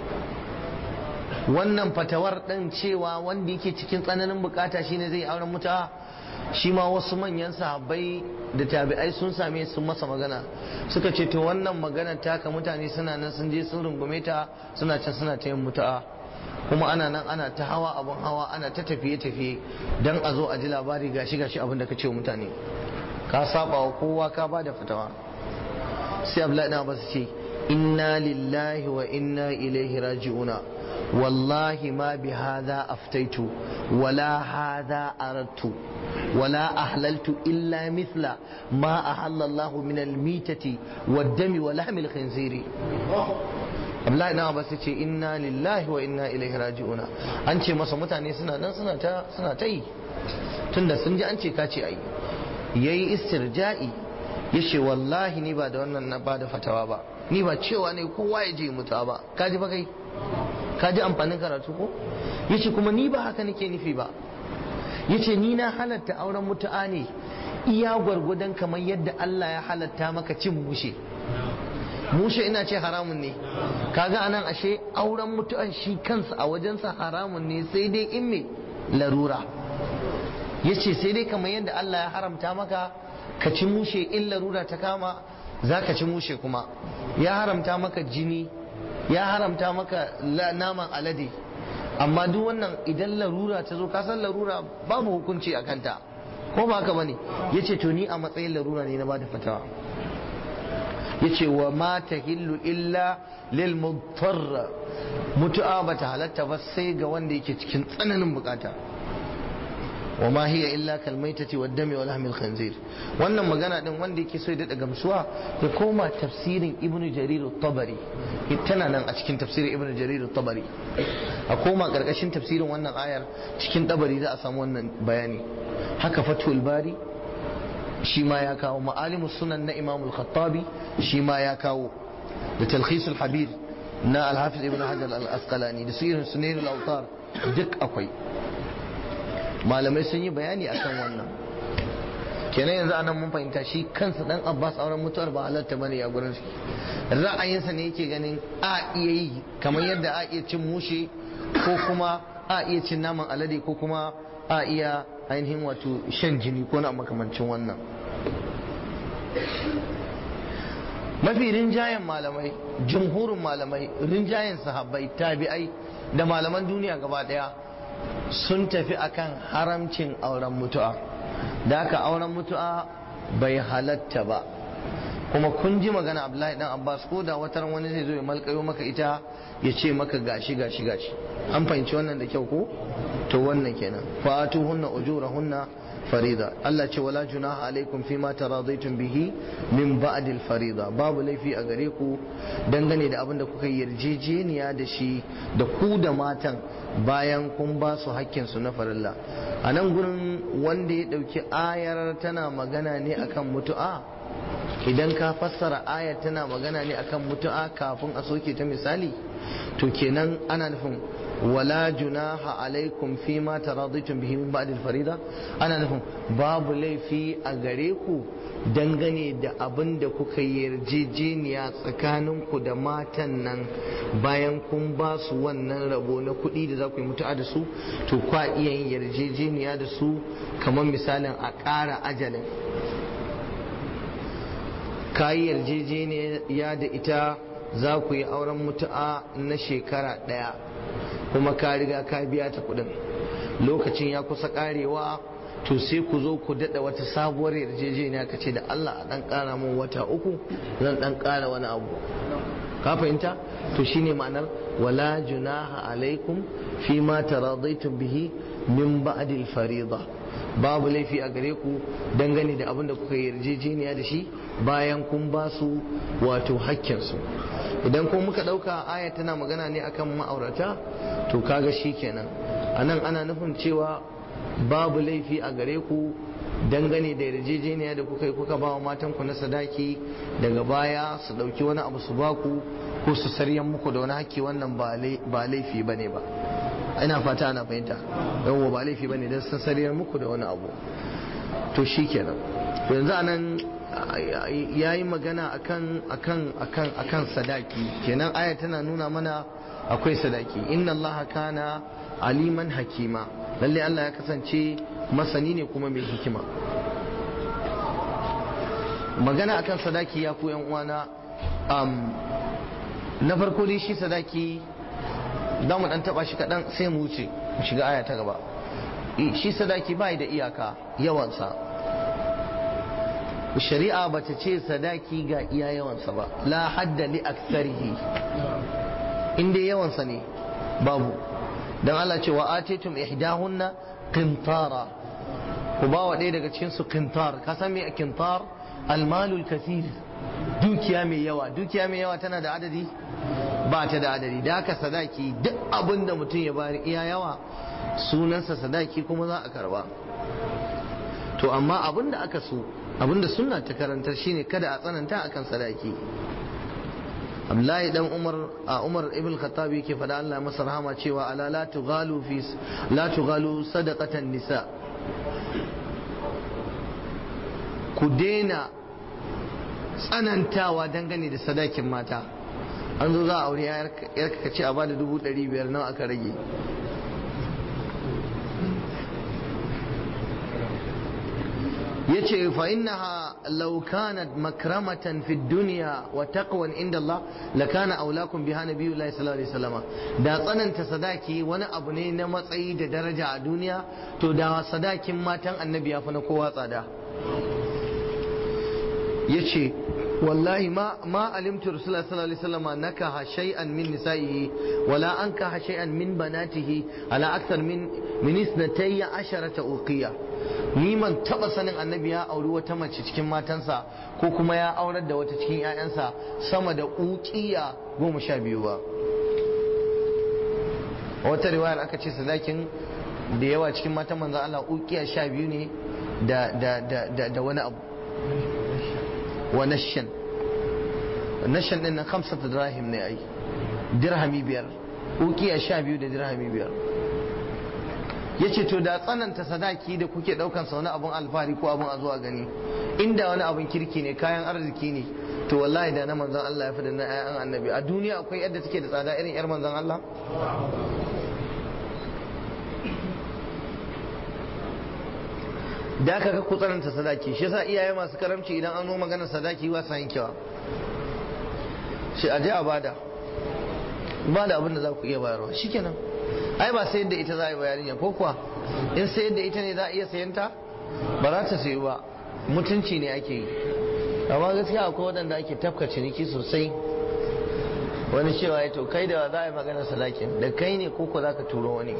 wannan fatawar ɗin cewa wanda yake cikin tsananin bukata shine zai auren mutuwa shi ma wasu manyan sahabbai da tabi'ai sun same sun masa magana suka ce to wannan magana taka mutane suna nan sun je sun rungume ta suna can suna ta yin mutuwa kuma ana nan ana ta hawa abun hawa ana ta tafiye tafiye dan a zo a ji labari gashi gashi abin da ka ce wa mutane ka saba wa kowa ka ba da fatawa sai abdullahi na ba su ce inna lillahi wa inna ilaihi raji'una والله ما بهذا أفتيت ولا هذا أردت ولا أحللت إلا مثل ما أحل الله من الميتة والدم ولحم الخنزير Abdullahi na ba ce inna lillahi wa inna ilaihi raji'una an ce masa mutane suna nan suna ta suna ta yi tunda sun ji an ce ka ce ai yayi istirja'i yace wallahi ni ba da wannan na ba da fatawa ba ni ba cewa ne kowa ya je mutuwa ba ka ji ba kai ka ji amfanin karatu ko yace kuma ni ba haka nake nufi ba yace ni na halatta auren mutu'a ne iya gwargwadon kamar yadda Allah ya halatta maka cin mushe mushe ina ce haramun ne kaga anan ashe auren mutu'an shi kansa a wajensa haramun ne sai dai in me larura yace sai dai kamar yadda Allah ya haramta maka ka ci mushe in larura ta kama za ka ci mushe kuma ya haramta maka jini ya haramta maka naman alade amma duk wannan idan larura ta zo kasan larura babu hukunci a kanta ko ba haka bane yace to ni a matsayin larura ne na bada fatawa yace wa ma tahillu illa lil mudarr mutu'a bata halatta ba sai ga wanda yake cikin tsananin bukata wa ma hiya illa kal maitati wad dami wal lahmil khanzir wannan magana din wanda yake so ya dada gamsuwa ya koma tafsirin ibnu jarir at-tabari tana nan a cikin tafsirin ibnu jarir at-tabari a koma karkashin tafsirin wannan ayar cikin tabari za a samu wannan bayani haka fatul bari shi ma ya kawo ma'alimus sunan na imamul khattabi shi ma ya kawo da talkhisul habir na alhafiz ibn hajar al-asqalani da sirrin sunairul autar duk akwai malamai sun yi bayani akan wannan kenan yanzu anan mun fahimta shi kansa dan abbas auren mutuwar ba halatta bane ya gurin shi ra'ayinsa ne yake ganin a iya yi kamar yadda a iya cin mushe ko kuma a iya cin naman alade ko kuma a iya ainihin wato shan jini ko na makamancin wannan mafi rinjayen malamai jumhurin malamai rinjayen sahabbai tabi'ai da malaman duniya gaba daya sun tafi akan haramcin auren mutu'a da haka auren mutu'a bai halatta ba kuma kun ji magana abdullahi dan abbas ko da watan wani zai zo ya malkayo maka ita ya ce maka gashi gashi gashi an fahimci wannan da kyau ko to wannan kenan fatu hunna ujurahunna farida Allah ce wala junaha alaikum fi ma taradaitum bihi min ba'd al farida babu laifi a gare ku dangane da abin da kuka yarjejeniya da shi da ku da matan bayan kun ba su hakkin su na farilla a nan gurin wanda ya dauki ayar tana magana ne akan mutu'a idan ka fassara ayar tana magana ne akan mutu'a kafin a soke ta misali to kenan ana nufin wala junaha alaikum fi ma taradaitum bihi min ba'd al-farida ana nufin babu laifi a gare ku dangane da abin da kuka yarjejeniya tsakanin ku da matan nan bayan kun ba su wannan rabo na kuɗi da za ku yi mutu'a da su to kwa iya yin yarjejeniya da su kamar misalin a ƙara ajalin ka yi yarjejeniya da ita za ku yi auren mutu'a na shekara ɗaya kuma ka riga ka biya ta kuɗin lokacin ya kusa ƙarewa to sai ku zo ku daɗa wata sabuwar yarjejeniya ka ce da Allah a ɗan ƙara mun wata uku zan ɗan ƙara wani abu ka fahimta to shine ma'anar wala junaha alaikum fi ma taradaitum bihi min ba'dil farida babu laifi a gare ku dangane da abin da kuka yarjejeniya da shi bayan kun ba su wato hakkinsu idan kuma muka ɗauka aya tana magana ne akan ma'aurata to kaga shi kenan a nan ana nufin cewa babu laifi a gare ku dangane da yarjejeniya da kuka yi kuka ba wa matanku na sadaki daga baya su ɗauki wani abu su baku ko su saryan muku da wani hakki wannan ba laifi ba ne ba ina fata ana fahimta yawon ba laifi ba ne don sun sariyar muku da wani abu to shi kenan yanzu anan ya yi magana akan akan akan akan sadaki kenan aya tana nuna mana akwai sadaki inna allaha kana aliman hakima lalle Allah ya kasance masani ne kuma mai hikima magana akan sadaki ya ku yan uwana na farko dai shi sadaki za mu dan taba shi kaɗan sai mu wuce mu shiga aya ta gaba shi sadaki bai da iyaka yawansa shari'a ba ta ce sadaki ga iya yawansa ba la hadda li aktsarihi in dai yawansa ne babu dan Allah ce wa atitum ihdahunna qintara ku ba wa ɗaya daga cikin su qintar ka san me qintar almalul kathir dukiya mai yawa dukiya mai yawa tana da adadi ba ta da adadi da haka sadaki duk abin da mutum ya bari iya yawa sunansa sadaki kuma za a karba to amma abin da aka so abin da sunna ta karantar shine kada a tsananta akan sadaki Abdullahi dan Umar a Umar ibn Khattab yake faɗa Allah masa rahama cewa ala la tughalu fi la tughalu sadaqatan nisa ku daina tsanantawa dangane da sadakin mata an zo za a aure yarka ka ce a bada dubu ɗari biyar nawa aka rage yace fa innaha law kanat makramatan fi dunya wa taqwan inda Allah la kana aulakum biha nabiyullahi sallallahu alaihi wasallam da tsananta sadaki wani abu ne na matsayi da daraja a duniya to da sadakin matan annabi ya fi na kowa tsada yace wallahi ma ma alimtu rasulullahi sallallahu alaihi wasallam nakaha shay'an min nisa'ihi wala ankaha shay'an min banatihi ala akthar min min isnatayya asharata uqiya ni man taba sanin annabi ya auri wata mace cikin matansa ko kuma ya aurar da wata cikin 'ya'yansa sama da uqiya goma sha biyu ba a wata riwayar aka ce sadakin da yawa cikin matan manzan Allah uqiya sha biyu ne da da da da wani abu wa nashan nashan din nan khamsat dirahim ne ai dirhami biyar uqiya sha biyu da dirhami biyar yace to da tsananta sadaki da kuke daukan sa wani abun alfahari ko abun a zuwa gani inda wani abun kirki ne kayan arziki ne to wallahi da na manzon Allah ya fi da na ayan annabi a duniya akwai yadda take da tsada irin yar manzon Allah da aka ku tsananta sadaki shi yasa iyaye masu karamci idan an zo maganar sadaki ba sa yankewa shi aje a bada ba da abin da za ku iya bayarwa shikenan ai ba sayar da ita za a yi bayanin ko kuwa in sayar da ita ne za a iya sayan ta ba za ta sayi ba mutunci ne ake yi amma gaskiya akwai waɗanda ake tafka ciniki sosai wani cewa ya to kai da za a yi maganar sadakin da kai ne ko ko za ka turo wani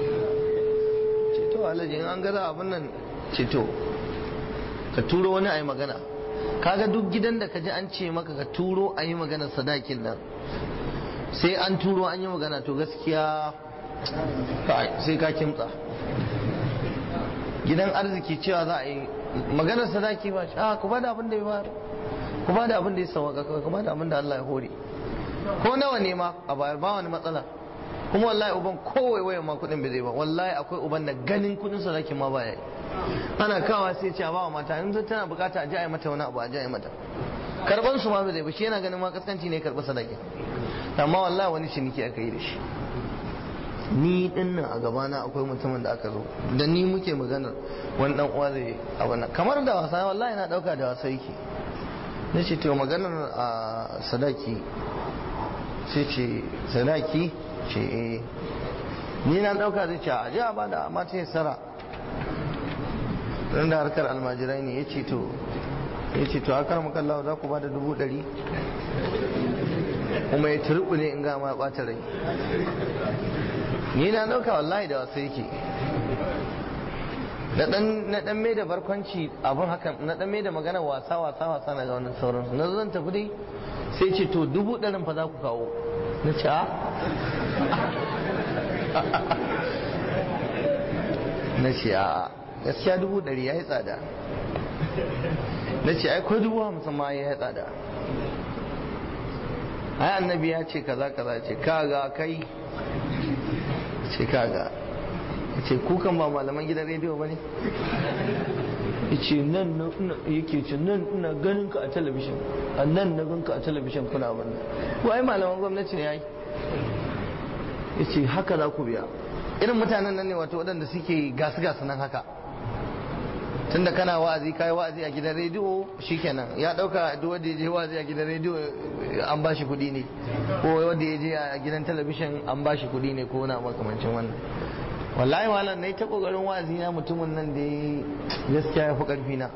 ceto alhaji in an gaza abin nan ceto ka turo wani a yi magana kaga duk gidan da ka ji an ce maka ka turo a yi maganar sadakin nan sai an turo an yi magana to gaskiya sai ka kimtsa gidan arziki cewa za a yi maganar sadaki ba shi ku ba da abin da ya bayar ku ba da abin da ya sauka ku ba da abin da Allah ya hore ko nawa ne ma a bayar ba wani matsala kuma wallahi uban kowai wayan ma kudin bai zai ba wallahi akwai uban da ganin kudin sadakin ma baya yi ana kawa sai ce a ba wa mata in tana bukata a ji a yi mata wani abu a ji a yi mata karban su ma bai zai ba shi yana ganin ma kaskanci ne karɓi sadakin amma wallahi wani ciniki aka yi da shi ni din nan a gabana akwai mutumin da aka zo da ni muke maganar wani dan uwa zai a wannan kamar da wasa wallahi na dauka da wasa yake na ce to maganar a sadaki sai ce sadaki ce eh ni na dauka zai ce a ji a bada amma ta sara dan da harkar almajirai ne ya ce to ya ce to akar makallawa za ku bada dubu ɗari kuma ya turbu ne in ga ma ɓata rai ni na dauka wallahi da wasu yake na dan mai da barkwanci abun haka na dan mai da magana wasa wasa wasa na ga wannan sauransu na zan tafi dai sai ce to dubu ɗarin fa za ku kawo na ce a na ce a gaskiya dubu ɗari ya yi tsada na ce ai ko dubu hamsin ma ya yi tsada ai annabi ya ce kaza kaza ce kaga kai ce kaga ce kukan ba malaman gidan rediyo ba ne ce nan na yake ce nan ina ganin ka a talabishin a nan na ganka a talabishin kuna abin ko ai malaman gwamnati ne yayi ya ce haka za ku biya irin mutanen nan ne wato waɗanda suke gasu gasu nan haka tunda kana wa'azi kai wa'azi a gidan rediyo shikenan ya dauka duk wanda ya je wa'azi a gidan rediyo an ba shi kuɗi ne ko wanda ya je a gidan talabishin an ba shi kuɗi ne ko na makamancin wannan wallahi malam nayi ta kokarin wa'azi na mutumin nan da gaskiya ya fi karfi na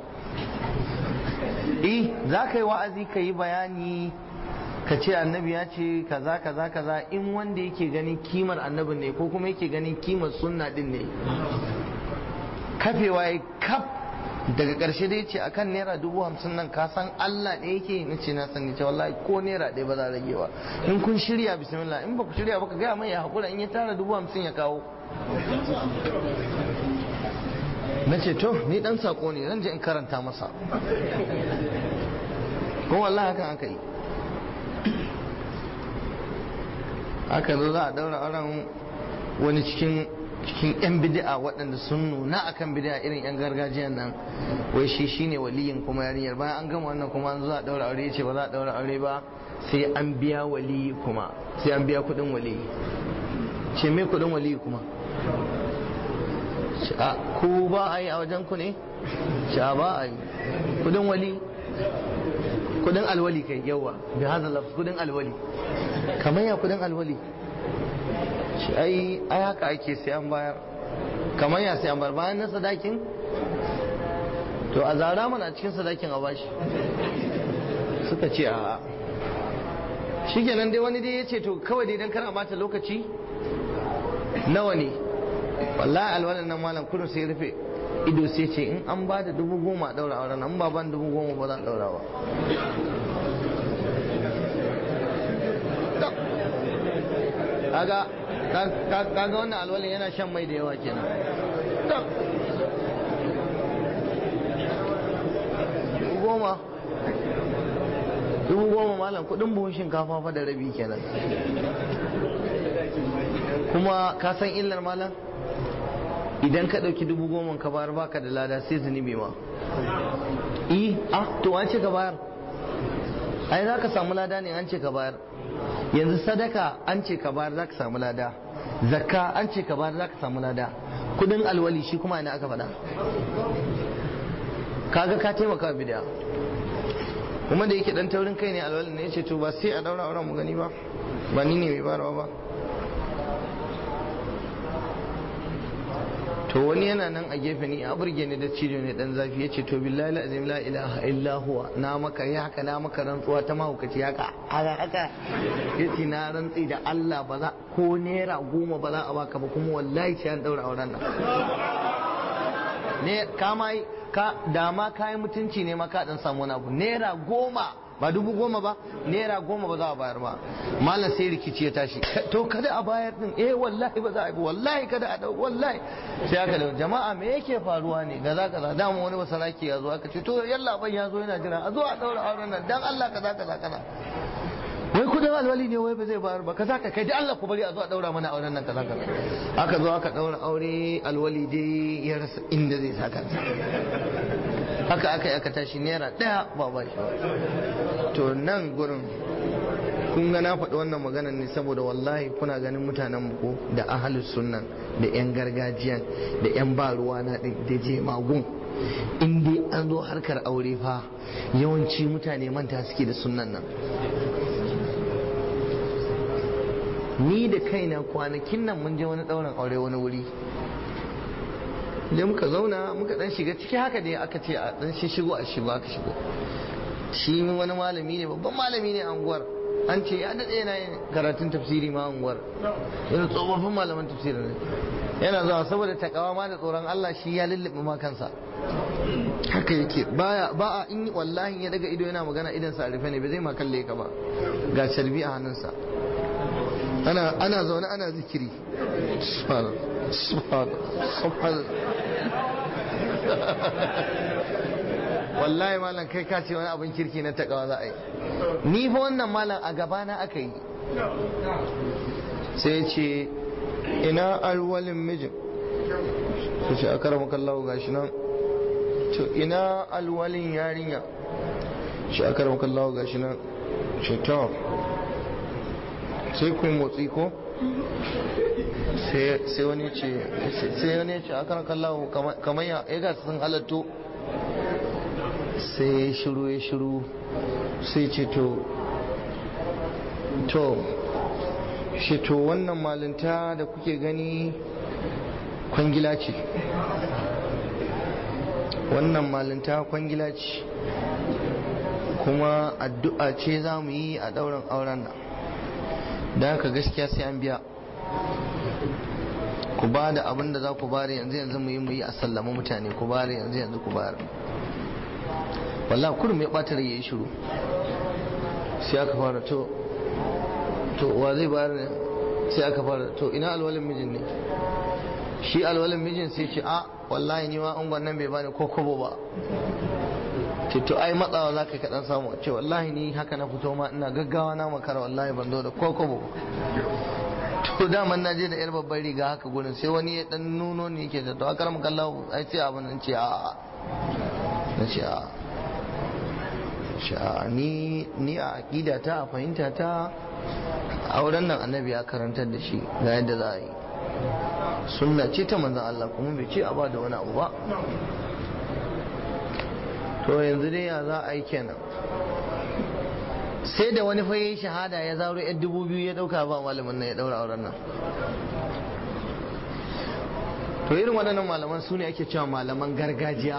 eh za ka yi wa'azi ka yi bayani ka ce annabi ya ce kaza kaza kaza in wanda yake ganin kimar annabin ne ko kuma yake ganin kimar sunna din ne kafewa ya kaf daga ƙarshe dai ce akan naira dubu hamsin nan ka san Allah ɗaya yake na ce na sani ce wallahi ko naira ɗaya ba za rage ba in kun shirya bismillah in ba ku shirya ba ka gaya mai ya haƙura in ya tara dubu hamsin ya kawo na ce to ni ɗan saƙo ne zan je in karanta masa ko wallahi hakan aka yi aka zo za a daura auren wani cikin cikin yan bid'a waɗanda sun nuna akan bid'a irin yan gargajiyan nan wai shi shine waliyin kuma yarinyar bayan an gama wannan kuma an zo a daura aure yace ba za a daura aure ba sai an biya wali kuma sai an biya kuɗin wali ce me kuɗin wali kuma a ku ba a yi a wajen ku ne sha ba a yi kuɗin wali kudin alwali kai yawa bi hadha lafz kudin alwali kamar ya kudin alwali shi ai ai haka ake sai an bayar kamar ya sai an bayar bayan na sadakin to a zara mana cikin sadakin a bashi suka ce a shikenan dai wani dai ya ce to kawai dai dan kana bata lokaci nawa ne wallahi alwalan nan malam kudu sai rufe ido sai ce in an ba da dubu goma a daura auren an ba ban dubu goma ba za a daura ba kaga kaga wannan alwalin yana shan mai da yawa kenan dubu goma dubu goma malam kudin buhun shinkafa fa da rabi kenan kuma ka san illar malam idan ka ɗauki dubu goma ka bayar baka da lada sai zunubi ma i ah to an ce ka bayar ai za ka samu lada ne an ce ka bayar yanzu sadaka an ce ka bayar za ka samu lada zakka an ce ka bayar za ka samu lada kudin alwali shi kuma ina aka faɗa kaga ka taimaka bidiya kuma da yake dan taurin kai ne alwali ne ya ce to ba sai a daura auren mu gani ba ba ni ne mai barawa ba to wani yana nan a gefe ni a burge ni da cijo ne dan zafi yace to billahi la azim la ilaha illa huwa na maka ya haka na maka rantsuwa ta mahaukaci haka haka haka yace na rantsi da Allah ba za ko naira goma ba za a baka ba kuma wallahi sai an daura auren nan ne kama ka dama kayan mutunci ne ma ka dan samu wani abu naira goma ba dubu goma ba naira goma ba za a bayar ba malam sai rikici ya tashi to kada a bayar din eh wallahi ba za a yi wallahi kada a dau wallahi sai aka da jama'a me yake faruwa ne kaza kaza dama wani basaraki ya zo aka ce to yalla ban ya zo yana jira a zo a daura auren nan dan Allah kaza kaza kaza wai kudin alwali ne wai ba zai bayar ba kaza ka kai da Allah ku bari a zo a daura mana auren nan kaza kaza aka zo aka daura aure alwali dai ya rasa inda zai saka haka aka yi aka tashi naira daya ba ba shi to nan gurin kun ga na faɗi wannan magana ne saboda wallahi kuna ganin mutanen ko da ahalus sunnan da yan gargajiyan da yan ba ruwa na da je magun in dai an zo harkar aure fa yawanci mutane manta suke da sunnan nan ni da kaina kwanakin nan mun je wani ɗaurin aure wani wuri da muka zauna muka dan shiga ciki haka dai aka ce a dan shi shigo a shigo aka shigo shi wani malami ne babban malami ne a unguwar an ce ya daɗe yana yin karatun tafsiri ma a unguwar yana tsofaffin malaman tafsiri ne yana zuwa saboda takawa ma da tsoron Allah shi ya lullube ma kansa haka yake baya ba a in wallahi ya daga ido yana magana idan sa rufe ne bai zai ma kalle ka ba ga carbi a hannunsa ana ana zaune ana zikiri subhanallah subhanallah wallahi malam kai ka ce wani abin kirki na takawa za a yi ni fa wannan malam a gabana aka yi sai ce ina alwalin mijin su ce aka rama kallawo gashi nan to ina alwalin yarinya shi aka rama kallawo gashi nan ce to sai kun motsi ko sai wani ce sai wani ce aka rama kallawo kamar ya ga sun halatto sai ya shiru ya shiru sai ce to to shi to wannan malinta da kuke gani kwangila ce wannan malinta kwangila ce kuma addu'a ce za mu yi a ɗaurin auren nan da haka gaskiya sai an biya ku ba da abin da za ku bari yanzu yanzu mu yi mu yi a sallama mutane ku bari yanzu yanzu ku bari wallah kurum ya ɓata rai ya yi shiru sai aka fara to to wa zai bayar ne sai aka fara to ina alwalin mijin ne shi alwalin mijin sai ce a wallahi ni ma an nan bai bani ko kobo ba ce to ai matsawa za ka kaɗan samu ce wallahi ni haka na fito ma ina gaggawa na makara wallahi ban zo da ko kobo to daman na je da yar babbar riga haka gurin sai wani ya dan nuno ne yake da to akar mu kallahu ai ce abin nan ce a na ce a sha ni ni a aqida ta a fahimta ta auren nan annabi ya karantar da shi ga yadda za a yi sunna ce ta manzon Allah kuma bai ce a ba da wani abu ba to yanzu dai ya za a yi kenan sai da wani fa yayi shahada ya zaro yan dubu biyu ya dauka ba malamin nan ya daura auren nan to irin waɗannan malaman su ne ake cewa malaman gargajiya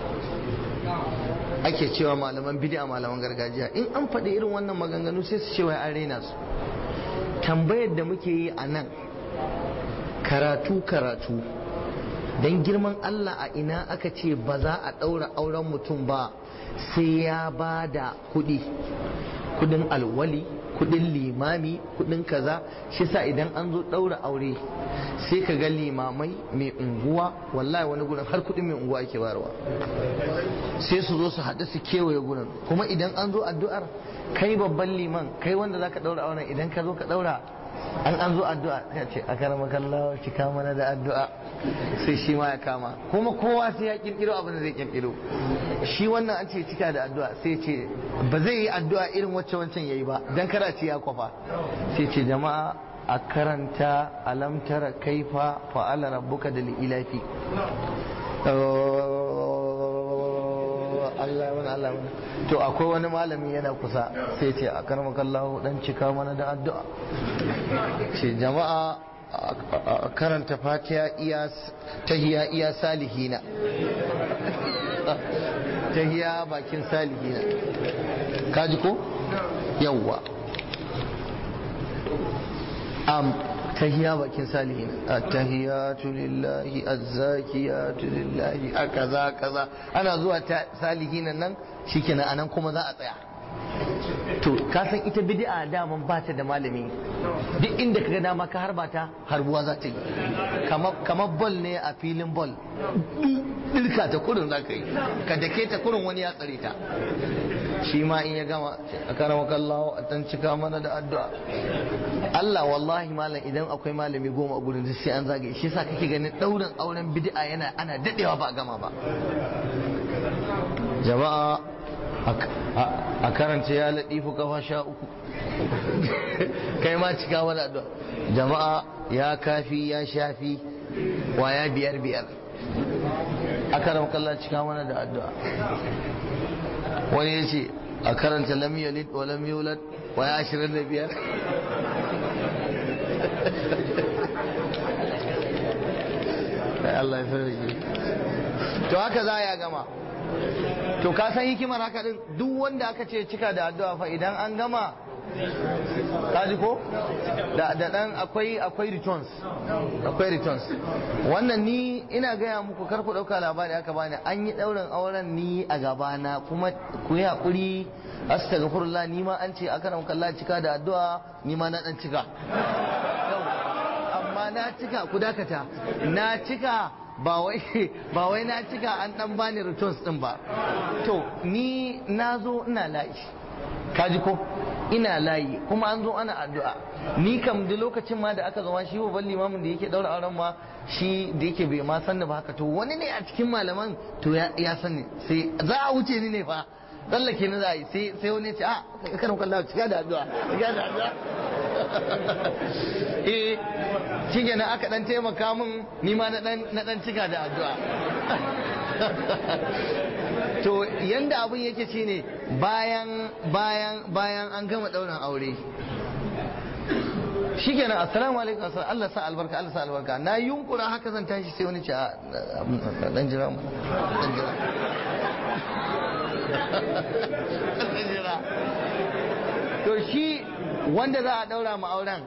ake cewa malaman bid'a malaman gargajiya in an faɗi irin wannan maganganu sai su ce wai an raina su tambayar da muke yi a nan karatu karatu don girman Allah a ina aka ce ba za a ɗaura auren mutum ba sai ya ba da kuɗi kudin alwali kudin limami kudin kaza shi sa idan an zo ɗaura aure sai ka ga limamai mai unguwa wallahi wani gurin har kudin mai unguwa ake bayarwa sai su zo su haɗu su kewaye gurin kuma idan an zo addu'ar kai babban liman kai wanda za ka ɗaura auren idan ka zo ka ɗaura an an zo addu'a ya ce a karama kallawa cika mana da addu'a sai shi ma ya kama kuma kowa sai ya kirkiro abin da zai kirkiro shi wannan an ce cika da addu'a sai ce ba zai yi addu'a irin wacce wancan yayi ba dan kara ce ya kwafa sai ce jama'a a karanta alam tara kaifa fa'ala rabbuka da ilafi Allah wani Allah wani to akwai wani malami yana kusa sai ce a karmakallahu dan cika mana da addu'a ce jama'a a karanta fatiha iya tahiya iya salihina tahiya bakin salihina kaji ko yawwa am tahiya bakin salihin at-tahiyatu lillahi az-zakiyatu lillahi akaza kaza ana zuwa ta salihin nan shikenan anan kuma za a tsaya to ka san ita bid'a daman ba ta da malami duk inda kaga dama ka harba ta harbuwa za ta yi kamar bol ne a filin bol dirka ta kurin za ka yi ka dake ta kurin wani ya tsare ta shi ma in ya gama a karama kallawo a dan cika mana da addu'a Allah wallahi malam idan akwai malami goma a gurin sai an zagaye shi yasa kake ganin daurin auren bid'a yana ana dadewa ba a gama ba jama'a a karanta ya latifu kafa sha uku kai ma cika mana addu'a jama'a ya kafi ya shafi waya biyar biyar a karama kallon cika mana da addu'a wani ya ce a karanta lam yalid wa lam yulad wa ya ashirin da biyar Allah ya sarki to haka za ya gama to ka san hikimar haka din duk wanda aka ce cika da addu'a fa idan an gama kaji ko da da dan akwai akwai returns akwai returns wannan ni ina gaya muku kar ku dauka labari aka bani an yi daurin auren ni a gabana kuma ku yi hakuri astaghfirullah ni ma an ce aka nan kalla cika da addu'a ni ma na dan cika amma na cika ku dakata na cika ba wai ba wai na cika an dan bani returns din ba to ni na zo ina layi kaji ko ina layi kuma an zo ana addu'a ni kam da lokacin ma da aka zama shi babban limamin da yake daura auren ma shi da yake bai ma sanni ba haka to wani ne a cikin malaman to ya sani sai za a wuce ni ne fa tsallake ni za a yi sai sai wani ce a karin kwallo cika da addu'a cika da addu'a eh shi kenan aka dan taimaka min ni ma na dan cika da addu'a to yanda abin yake shine bayan bayan bayan an gama daurin aure shikenan assalamu alaikum assalam Allah sa albarka Allah sa albarka na yunkura haka zan tashi sai wani ce a dan jira mu dan jira dan jira to shi wanda za a daura mu auren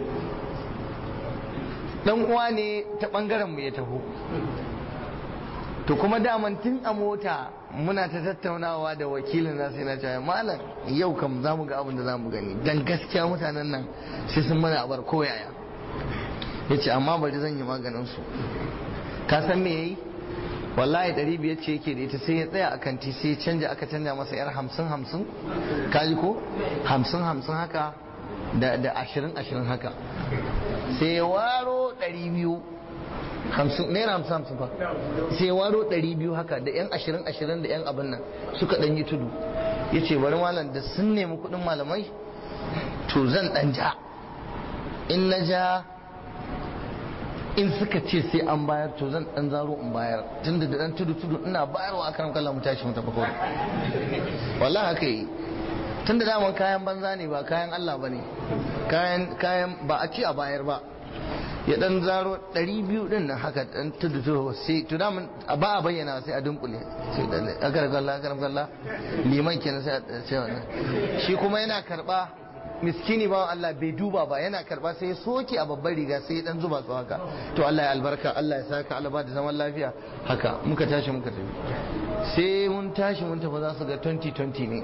dan uwa ne ta bangaren mu ya taho to kuma daman tun a mota muna ta tattaunawa da wakilin na sai na ce malam yau kam za mu ga abin da za mu gani dan gaskiya mutanen nan sai sun mana abar koyaya ya ce amma bari zan yi maganin su ka san me yayi wallahi ɗari biyar ce yake da ita sai ya tsaya a kanti sai ya canja aka canja masa yar hamsin hamsin kaji ko hamsin hamsin haka da ashirin ashirin haka sai ya waro ɗari biyu hamsin naira hamsin hamsin fa sai ya waro ɗari biyu haka da yan ashirin ashirin da yan abin nan suka ɗan yi tudu ya ce bari malam da sun nemi kuɗin malamai to zan ɗan ja in na ja in suka ce sai an bayar to zan ɗan zaro in bayar tunda da ɗan tudu tudu ina bayarwa a karan kallon mu tashi mu tafi kawai wallahi haka yi tun da daman kayan banza ne ba kayan Allah ba ne kayan ba a ci a bayar ba ya dan zaro 200 din nan haka dan tudu tudu sai to daman ba a bayyana sai a dunkule sai da akar galla akar galla liman kenan sai a ce wannan shi kuma yana karba miskini ba Allah bai duba ba yana karba sai ya soke a babbar riga sai ya dan zuba su haka to Allah ya albarka Allah ya saka Allah ba da zaman lafiya haka muka tashi muka tafi sai mun tashi mun tafi za su ga 2020 ne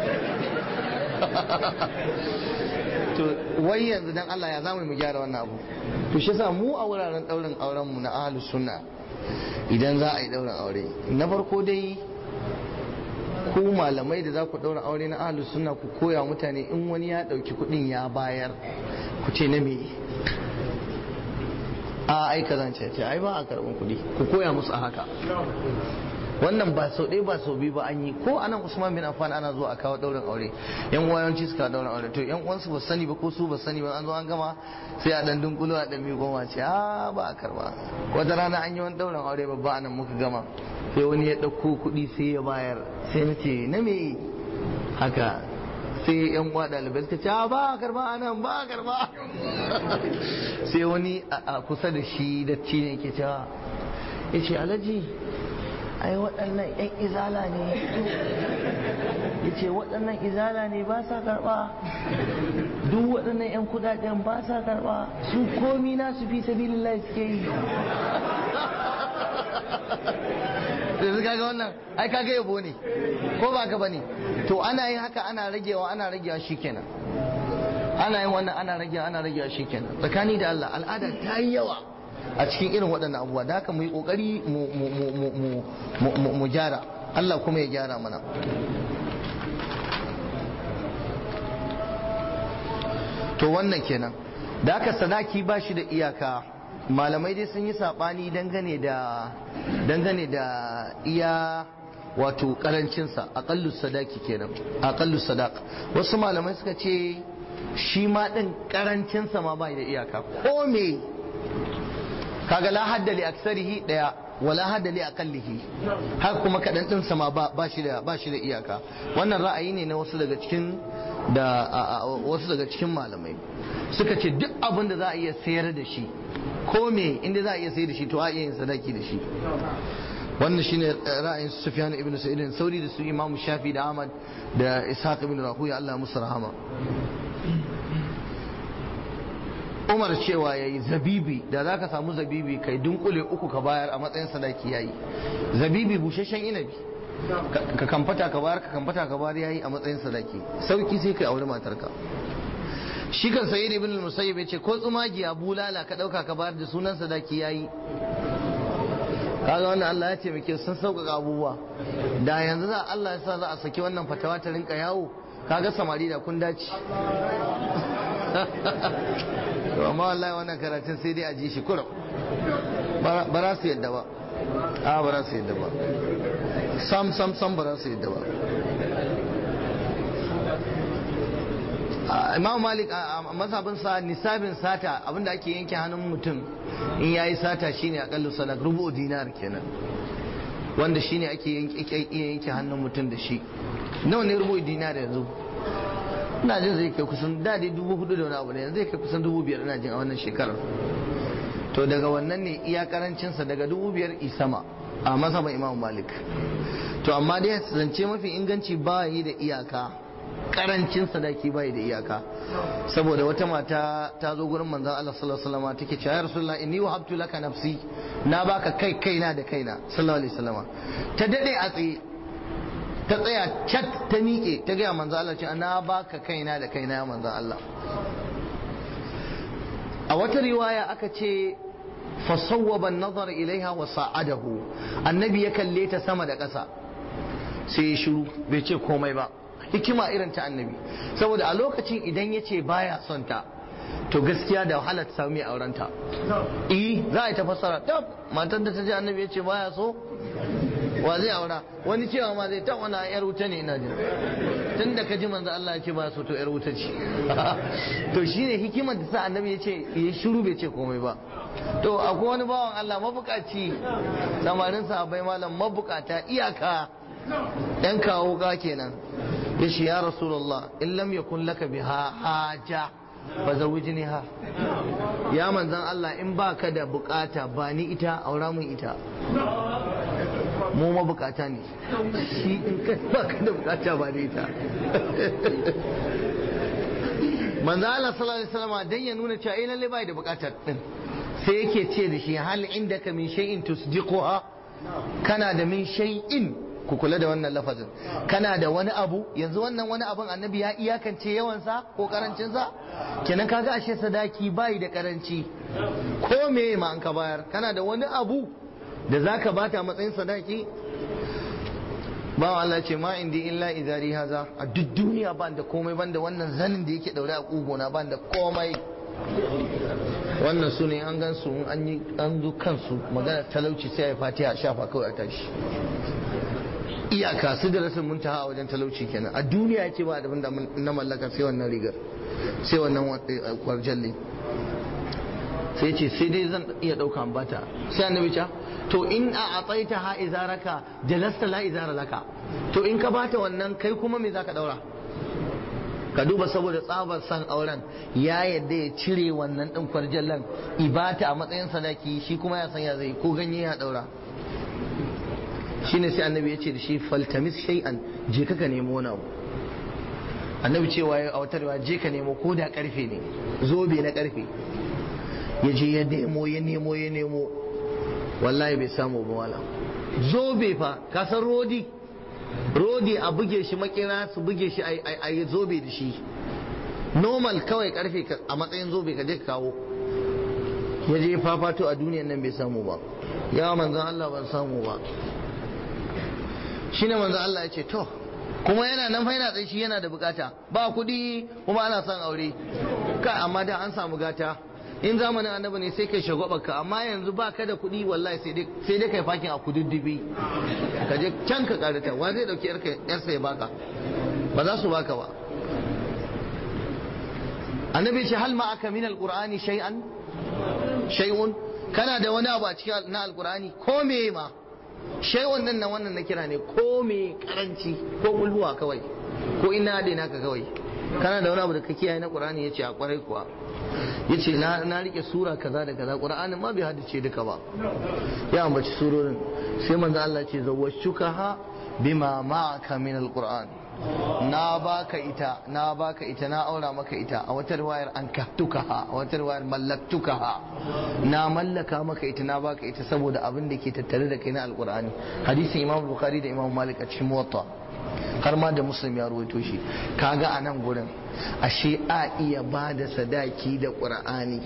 to wai yanzu dan Allah ya zamu mu gyara wannan abu to shi yasa mu a wuraren daurin auren mu na ahlus sunna idan za a yi daurin aure na farko dai ku malamai da za ku daura aure na ahlus sunna ku koya mutane in wani ya dauki kudin ya bayar ku ce na me a ai kaza ce ai ba a karban kudi ku koya musu a haka wannan ba sau ɗaya ba sau biyu ba an yi ko anan usman bin affan ana zuwa a kawo ɗaurin aure yan uwa yawanci suka ɗaurin aure to yan uwansu ba sani ba ko su ba sani ba an zo an gama sai a ɗan dunkulo a ɗan goma ce a ba a karba wata rana an yi wani ɗaurin aure babba anan muka gama sai wani ya ɗauko kuɗi sai ya bayar sai na ce na me haka sai yan uwa ɗalibai suka ce ba a karba anan ba a karba sai wani a kusa da shi da ne ke cewa ya ce alhaji ai waɗannan 'yan izala ne ya ce waɗannan izala ne ba sa karɓa duk waɗannan 'yan kudaden ba sa karɓa su komi na su fi sabilillah suke yi yanzu kaga wannan ai kaga yabo ne ko ba ka bane to ana yin haka ana ragewa ana ragewa shikenan ana yin wannan ana ragewa ana ragewa shikenan tsakani da Allah al'ada ta yi yawa a cikin irin waɗannan abubuwa da haka mu yi ƙoƙari mu gyara Allah kuma ya gyara mana to wannan kenan da haka sadaki ba shi da iyaka malamai dai sun yi saɓani dangane da dangane da iya wato karancinsa aƙallu sadaki kenan aƙallu sadak wasu malamai suka ce shi ma ɗin karancinsa ma ba da iyaka ko me kaga la hadda li aksarihi daya wala hadda li aqallihi haka kuma kadan din sama ba ba shi da ba shi da iyaka wannan ra'ayi ne na wasu daga cikin da wasu daga cikin malamai suka ce duk abin da za a iya sayar da shi ko me inda za a iya sayar da shi to a iya yin sadaki da shi wannan shine ra'ayin Sufyan ibn Sa'id Sauri da su Imam Shafi da Ahmad da Ishaq ibn Rahuya Allah musu rahama umar cewa ya yi zabibi da za ka samu zabibi kai dunkule uku ka bayar a matsayin sadaki ya yi zabibi busasshen inabi ka kamfata ka bayar ka kamfata ka bayar ya yi a matsayin sadaki sauki sai kai aure matarka shi kan sayi ibn al-musayyib yace ko tsumagiya bulala ka dauka ka bayar da sunan sadaki yayi kaga wannan Allah ya ce muke sun sauƙaƙa abubuwa da yanzu za Allah ya sa za a saki wannan fatawa ta rinka yawo kaga samari da kun dace to amma wallahi wannan karatun sai dai a ji shi kurum ba za su yadda ba a ba za su yadda ba sam sam sam ba za su yadda ba imam malik a mazhabin sa nisabin sata abinda ake yanke hannun mutum in yayi sata shine akallu sadak rubu dinar kenan wanda shine ake yanke hannun mutum da shi nawa ne rubu dinar yanzu ina jin zai kai kusan da dai dubu hudu da wani abu ne yanzu zai kai kusan dubu biyar ina jin a wannan shekarar to daga wannan ne iya karancinsa daga dubu biyar isama a mazhabin imam malik to amma dai zance mafi inganci ba yi da iyaka karancin sadaki bai da iyaka saboda wata mata ta zo gurin manzon Allah sallallahu alaihi wasallam take cewa ya rasulullah inni wahabtu laka nafsi na baka kai kaina da kaina sallallahu alaihi wasallam ta dade a tsaye ta tsaya cat ta miƙe ta gaya manzon Allah cewa na baka kaina da kaina ya manzon Allah a wata riwaya aka ce fasawwaba an-nazar ilaiha wa sa'adahu annabi ya kalle ta sama da ƙasa sai ya shiru bai ce komai ba hikima irin ta annabi saboda a lokacin idan ya ce baya son ta to gaskiya da wahala ta samu mai aurenta eh za a yi ta fassara tab matar da ta ji annabi ya ce baya so wa zai aura wani cewa ma zai ta wani yar wuta ne ina jin tun da ka ji manzo Allah ya ce ba so to yar wuta ce to shine hikimar da sa annabi ya ce ya shiru bai ce komai ba to akwai wani bawan Allah mabukaci samarin sahabbai malam mabukata iyaka yan kawo ga kenan ya ce ya rasulullah in lam yakun laka biha haja fa ha ya manzan Allah in baka da bukata ba ni ita aura mun ita mu mabukata ne shi in kai baka da bukata ba ni ita manzan Allah sallallahu alaihi wasallam dan ya nuna cewa eh lalle bai da bukatar din sai yake ce da shi hal indaka min shay'in tusdiquha kana da min shay'in ku kula da wannan lafazin kana da wani abu yanzu wannan wani abun annabi ya iyakance yawansa ko karancinsa kenan kaga ashe sadaki bai da karanci ko me ma an ka bayar kana da wani abu da zaka bata matsayin sadaki ba Allah ce ma indi illa izari haza a duk duniya ban da komai ban da wannan zanin da yake daure a kugona ban da komai wannan su ne an gan su an yi an zo kansu magana talauci sai ya fatiha shafa kawai a tashi iyaka su da rasin muntaha a wajen talauci kenan a duniya ya ce ba da na mallaka sai wannan rigar sai wannan kwarjalle sai ce sai dai zan iya ɗauka bata sai annabi ce to in a atsaita ha izaraka jalasta la izara laka to in ka bata wannan kai kuma me zaka daura ka duba saboda tsabar san auren ya yadda ya cire wannan ɗin kwarjallan ibata a matsayin sadaki shi kuma ya san ya zai ko ganye ya daura shine sai annabi ya ce da shi faltamis shay'an je ka nemo wani abu annabi cewa ya a wata je ka nemo ko da karfe ne zobe na karfe ya je ya nemo ya nemo ya nemo wallahi bai samu ba wala zobe fa ka san rodi rodi a buge shi makera su buge shi a yi zobe da shi normal kawai karfe a matsayin zobe ka je ka kawo ya je fafato a duniyan nan bai samu ba ya manzan Allah ban samu ba shine manzan Allah ya ce to kuma yana nan fa yana tsaye shi yana da bukata ba kuɗi kuma ana son aure ka amma da an samu gata in zamanin annabi ne sai kai shagwabarka amma yanzu ba ka da kuɗi wallahi sai dai kai fakin a kududdufi ka je can ka karata wa zai dauki yarsa ya baka ba za su baka ba annabi ce hal ma aka min alqur'ani shay'an shay'un kana da wani abu a cikin na alqur'ani ko me ma shay'un nan nan wannan na kira ne ko me karanci ko mulhuwa kawai ko ina da naka kawai kana da wani abu da ka kiyaye na qur'ani yace a kwarai kuwa yace na na rike sura kaza da kaza qur'anin ma bai haddace duka ba ya ambaci surorin sai manzo Allah ce zawwashukaha bima ma'aka min alquran na baka ita na baka ita na aura maka ita a wata riwayar an kahtukaha a wata riwayar mallaktukaha na mallaka maka ita na baka ita saboda abin da ke tattare da kai na alqur'ani hadisin imam bukhari da imam malik a cikin muwatta har ma da muslim ya ruwaito shi kaga a nan gurin ashe a iya ba da sadaki da ƙur'ani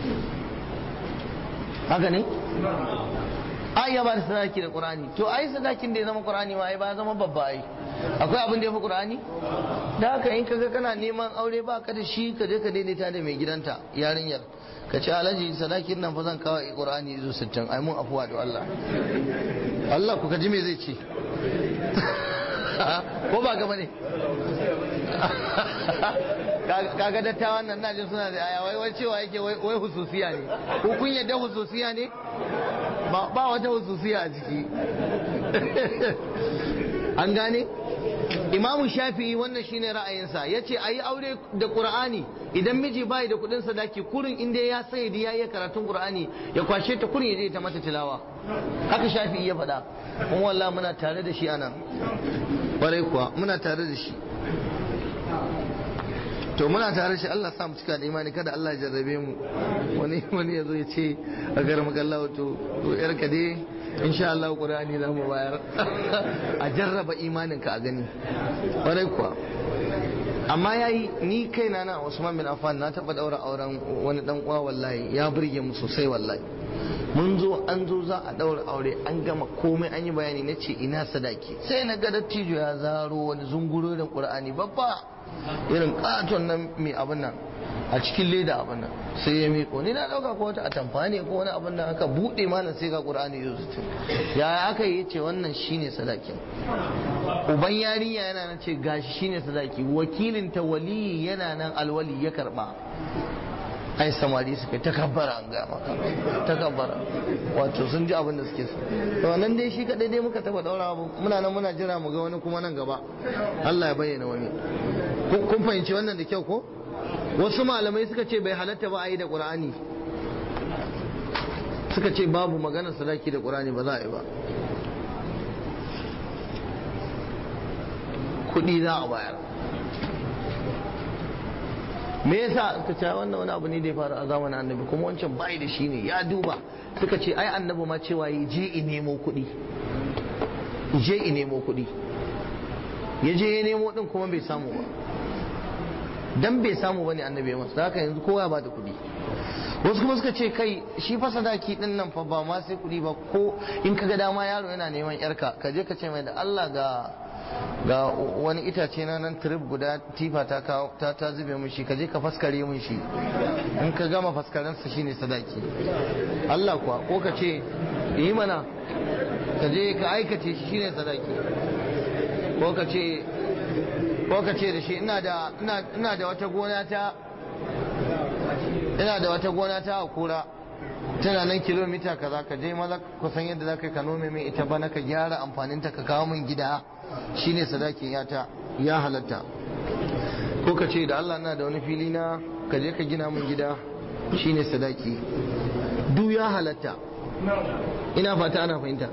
haka ne a iya ba da sadaki da ƙur'ani to ai sadakin da ya zama ƙur'ani ma ai ba zama babba ai akwai abin da ya fi ƙur'ani da haka in kaga kana neman aure ba ka da shi ka je ka daidaita da mai gidanta yarinyar ka ce alhaji sadakin nan fa zan kawo ƙur'ani izo sittin ai mun afuwa da Allah Allah ku ka ji me zai ce ko ba gaba ne kaga dattawan nan najin suna da aya wai wai cewa yake wai hususiya ne ko kun yadda hususiya ne ba wata hususiya a ciki an gane imamu shafi'i wannan shine ra'ayinsa ya ce a yi aure da ƙur'ani idan miji bai da kuɗin sadaki kurin inda ya sai da ya yi karatun ƙur'ani ya kwashe ta kurin ya je ta mata tilawa haka shafi'i ya faɗa kuma wallah muna tare da shi anan ƙwarai kuwa muna tare da shi to muna tare shi Allah sa mu cika da imani kada Allah ya jarrabe mu wani wani yazo ya ce a garin makallawa to to yar ka dai insha Allah Qur'ani za mu bayar a jarraba imanin ka a gani kwarai kuwa amma yayi ni kaina na Usman bin Affan na taba daura auren wani dan uwa wallahi ya burge mu sosai wallahi mun zo an zo za a daura aure an gama komai an yi bayani na ce ina sadaki sai na ga dattijo ya zaro wani zungurorin Qur'ani babba irin katon nan mai abin nan a cikin leda abin nan sai ya miƙo ni na ɗauka ko wata atamfa ne ko wani abin nan aka buɗe malam sai ga ƙur'ani ya zuci ya aka yi ce wannan shine sadakin uban yarinya yana nan ce gashi shine sadaki wakilin ta waliyi yana nan alwali ya karɓa ai samari suka ta kabbara an gaya maka ta kabbara wato sun ji abin da suke so to nan dai shi kadai dai muka taba daura muna nan muna jira mu ga wani kuma nan gaba Allah ya bayyana wani kun fahimci wannan da kyau ko wasu malamai suka ce bai halatta ba a yi da qur'ani suka ce babu maganar sadaki da qur'ani ba za a yi ba kuɗi za a bayar me yasa suka ce wannan wani abu ne da ya faru a zamanin annabi kuma wancan bai da shi ne ya duba suka ce ai annabi ma cewa yi je i nemo kuɗi je i nemo kuɗi ya je ya nemo din kuma bai samu ba dan bai samu bane annabi ya masa haka yanzu kowa ba da kuɗi wasu kuma suka ce kai shi fa sadaki din nan fa ba ma sai kuɗi ba ko in ka ga dama yaro yana neman yarka ka je ka ce mai da Allah ga ga wani itace na nan trip guda tifa ta kawo ta ta zube mun shi kaje ka faskare mun shi in ka gama faskaren sa shine sadaki Allah kuwa ko ka ce yi mana ka je ka aikace shi shine sadaki ko ka ce ko ka ce da shi ina da ina ina da wata gona ta ina da wata gona ta a kura tana nan kilomita kaza ka je maza ku san yadda za ka ka nome min ita bana ka gyara amfaninta ka kawo min gida shine sadakin yata ya halatta ko ka ce da Allah na da wani fili na ka je ka gina min gida shine sadaki du ya halatta ina fata ana fahimta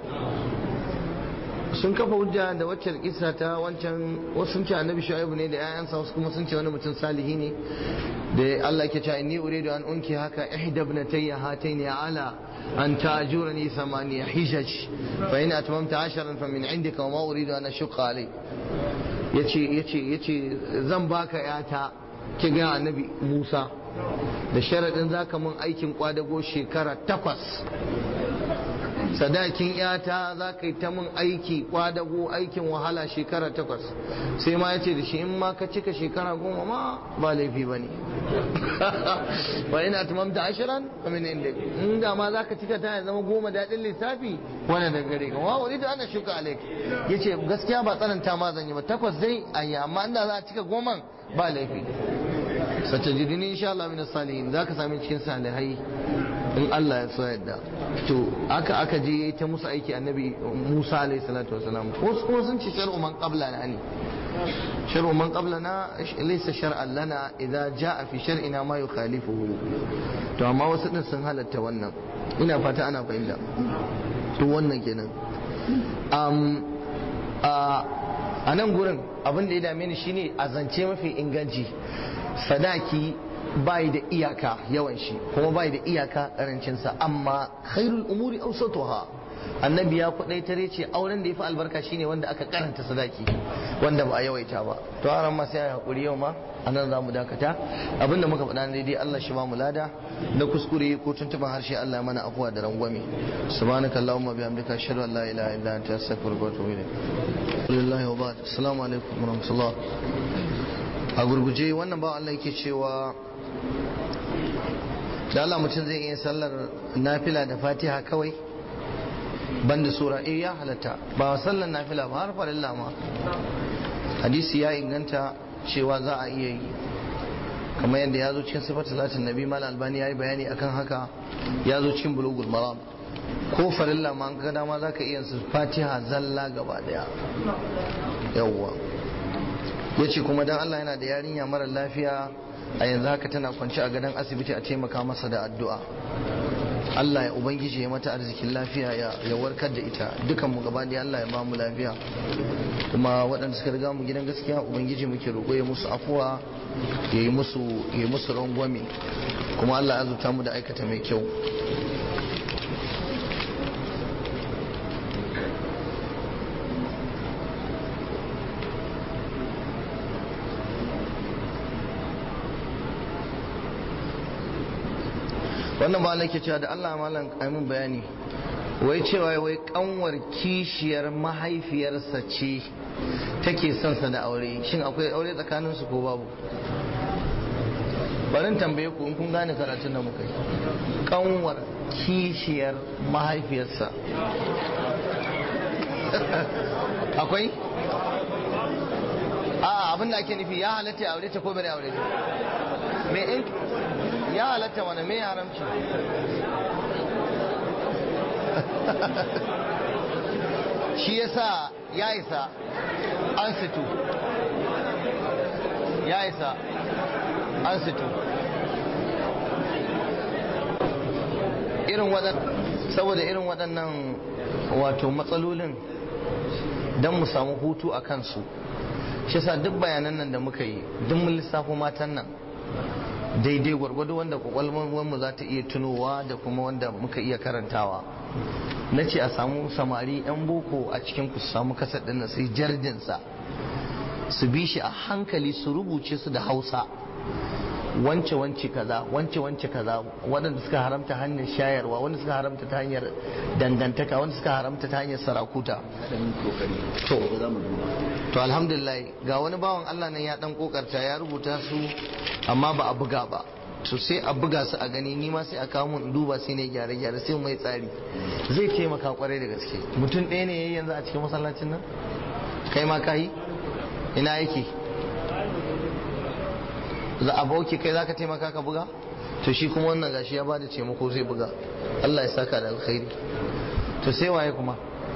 sun kafa hujja da waccan kisa ta wancan wasu sun ce annabi shu'aibu ne da 'ya'yansa wasu kuma sun ce wani mutum salihi ne da Allah ke cewa inni uridu an unki haka ihda ibnatayya hataini ala an ta'jurani thamaniya hijaj fa in atmamta asharan fa min indika wa ma uridu an ashqa alai yace yace yace zan baka yata ki ga annabi Musa da sharadin zaka mun aikin kwadago shekara takwas sadakin yata za ka yi ta mun aiki kwadago aikin wahala shekara takwas sai ma ya ce da shi in ma ka cika shekara goma ma ba laifi ba ne ba ina tumamta ashiran amin inda in da ma za ka cika ta ya zama goma daɗin lissafi wani da gare ka wa wani da ana shuka alaik ya ce gaskiya ba tsananta ma zan yi ba takwas zai ayi amma inda za a cika goman ba laifi sace jidini insha Allah min salihin za ka sami cikin salihai in Allah ya so yadda to aka aka je ta musu aiki annabi Musa alayhi salatu wasalam wasu kuma sun ce shar'u man qablana ne shar'u man qablana laysa shar'an lana idza jaa fi shar'ina ma yukhalifuhu to amma wasu din sun halatta wannan ina fata ana fahimta to wannan kenan um, a nan gurin abin da ya dame ni shine a zance mafi inganci sadaki bai da iyaka yawan shi kuma bai da iyaka karancinsa amma khairul umuri awsatuha annabi ya kudaitar ce auren da yafi albarka shine wanda aka karanta sadaki wanda ba a yawaita ba to aran ma sai hakuri yau ma anan za mu dakata abinda muka faɗa daidai Allah shi ba mu lada na kuskure ko tuntuban harshe Allah mana afuwa da rangwame subhanakallahumma bihamdika ashhadu an la ilaha illa anta astaghfiruka wa atubu ilayk lillahi wa ba'd assalamu alaikum wa rahmatullah a gurguje wannan ba Allah yake cewa da Allah mutum zai iya sallar nafila da fatiha kawai banda sura eh ya halatta ba sallar nafila ba har farilla ma hadisi ya inganta cewa za a iya yi kamar yadda ya zo cikin sifar salatin nabi mal albani ya yi bayani akan haka ya zo cikin bulugul maram ko farilla ma an ga dama za ka iya su fatiha zalla gaba daya yawwa ya ce kuma dan Allah yana da yarinya mara lafiya a yanzu haka tana kwanci a gadon asibiti a taimaka masa da addu'a Allah ya ubangiji ya mata arzikin lafiya ya warkar da ita dukan mu gaba da Allah ya ba mu lafiya kuma waɗanda suka riga mu gidan gaskiya ubangiji muke roƙo ya musu afuwa ya yi musu ya yi musu rangwame kuma Allah ya azurta mu da aikata mai kyau wannan ba nake cewa da Allah malam aimin bayani wai cewa wai kanwar kishiyar mahaifiyarsa ce take son sa da aure shin akwai aure tsakanin su ko babu barin tambaye ku in kun gane karatun da muka yi kanwar kishiyar mahaifiyarsa akwai a abin da ake nufi ya halatta ya aure ta ko bane aure ta me in ya halatta wani me haramci shi yasa ya isa an situ ya isa an situ irin waɗannan saboda irin waɗannan wato matsalolin don mu samu hutu a kansu shi sa duk bayanan nan da muka yi duk mun lissafo matan nan daidai gwargwado wanda kwakwalwarmu za ta iya tunowa da kuma wanda muka iya karantawa na ce a samu samari 'yan boko a cikin ku samu kasar ɗin sai jardinsa su bi shi a hankali su rubuce su da hausa wance wance kaza wance wance kaza waɗanda suka haramta hanyar shayarwa wanda suka haramta ta hanyar dangantaka wanda suka haramta ta hanyar sarakuta to to alhamdulillah ga wani bawan Allah nan ya dan kokarta ya rubuta su amma ba a buga ba to sai a buga su a gani ni ma sai a kawo mun duba sai ne gyare gyare sai mai tsari zai taimaka kwarai da gaske mutum ɗaya ne yayi yanzu a cikin masallacin nan kai ma kai ina yake za a bauki kai zaka taimaka ka buga to shi kuma wannan gashi ya bada taimako zai buga Allah ya saka da alkhairi to sai waye kuma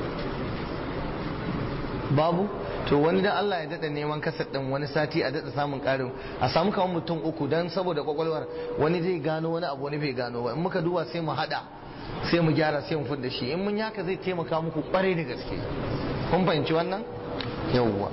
babu to wani dan Allah ya dada neman kasar din wani sati a dada samun karin a samu kamar mutum uku dan saboda kwakwalwar wani zai gano wani abu wani bai gano ba in muka duba sai mu hada sai mu gyara sai mu fudda shi in mun yaka zai taimaka muku kwarai da gaske kun fahimci wannan yawwa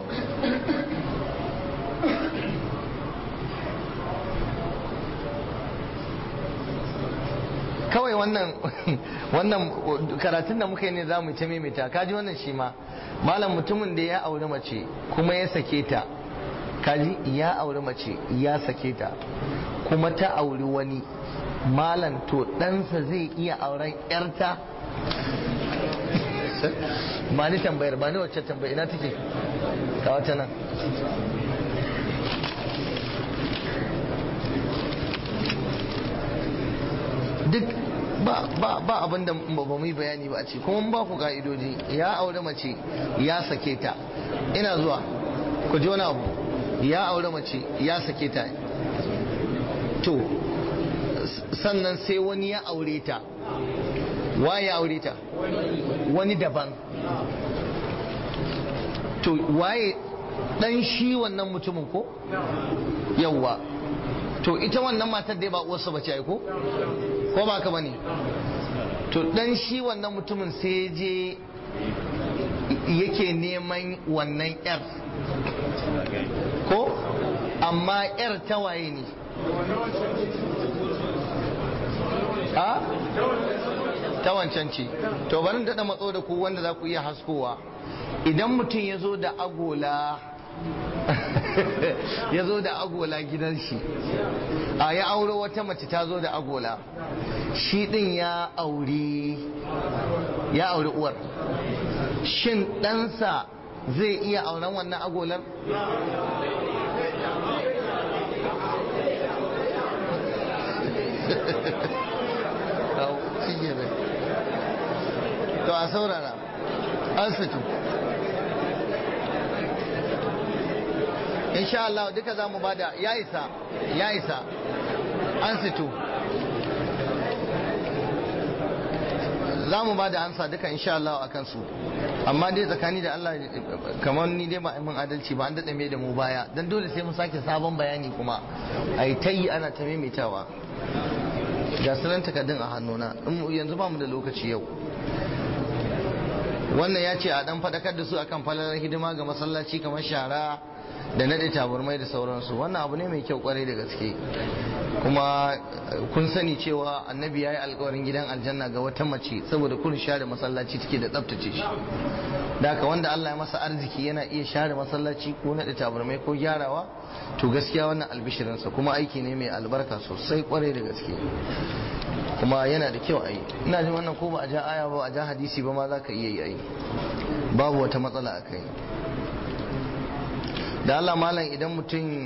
kawai wannan wannan karatun da muka yi ne za mu ta maimaita kaji wannan shi ma malam mutumin da ya auri mace kuma ya sake ta kaji ya auri mace ya sake ta kuma ta auri wani malam to ɗansa zai iya auren yarta ba ni tambayar ba ni wacce tambayar ina take ka wata nan duk ba ba ba abin da ba mu yi bayani ba a ce kuma ba ku ka'idoji ya aure mace ya sake ta ina zuwa ku ji wani abu ya aure mace ya sake ta to sannan sai wani ya aure ta wa ya aure ta wani daban to waye dan shi wannan mutumin ko yawwa to ita wannan matar da ba uwarsa bace ai ko ko ba ka bane to dan shi wannan mutumin sai je yake neman wannan yar ko amma yar ta waye ne a ta wancan ce to bari daɗa matso da ku wanda za ku iya haskowa idan mutum ya zo da agola ya zo da agola gidan shi a ya auro wata mace ta zo da agola shi din ya auri ya auri uwar shin ɗansa zai iya auren wannan agolar to a saurara an situ insha Allah duka za mu bada ya isa ya isa an situ za mu bada ansa duka insha Allah a kansu amma dai tsakani da Allah kamar ni dai ba mun adalci ba an daɗe mai da mu baya don dole sai mu sake sabon bayani kuma a yi ta yi ana ta maimaitawa ga sunan takardun a hannuna yanzu ba mu da lokaci yau wannan ya ce a dan faɗakar da su akan falalar hidima ga masallaci kamar shara da naɗe taburmai da sauransu wannan abu ne mai kyau kwarai da gaske kuma kun sani cewa annabi ya yi alkawarin gidan aljanna ga wata mace saboda kun share masallaci take da tsabtace shi da haka wanda Allah ya masa arziki yana iya share masallaci ko naɗe taburmai ko gyarawa to gaskiya wannan albishirinsa kuma aiki ne mai albarka sosai kwarai da gaske kuma yana da kyau a yi ina jin wannan ko ba a ja aya ba a ja hadisi ba ma za ka iya yi babu wata matsala a kai da Allah malam idan mutum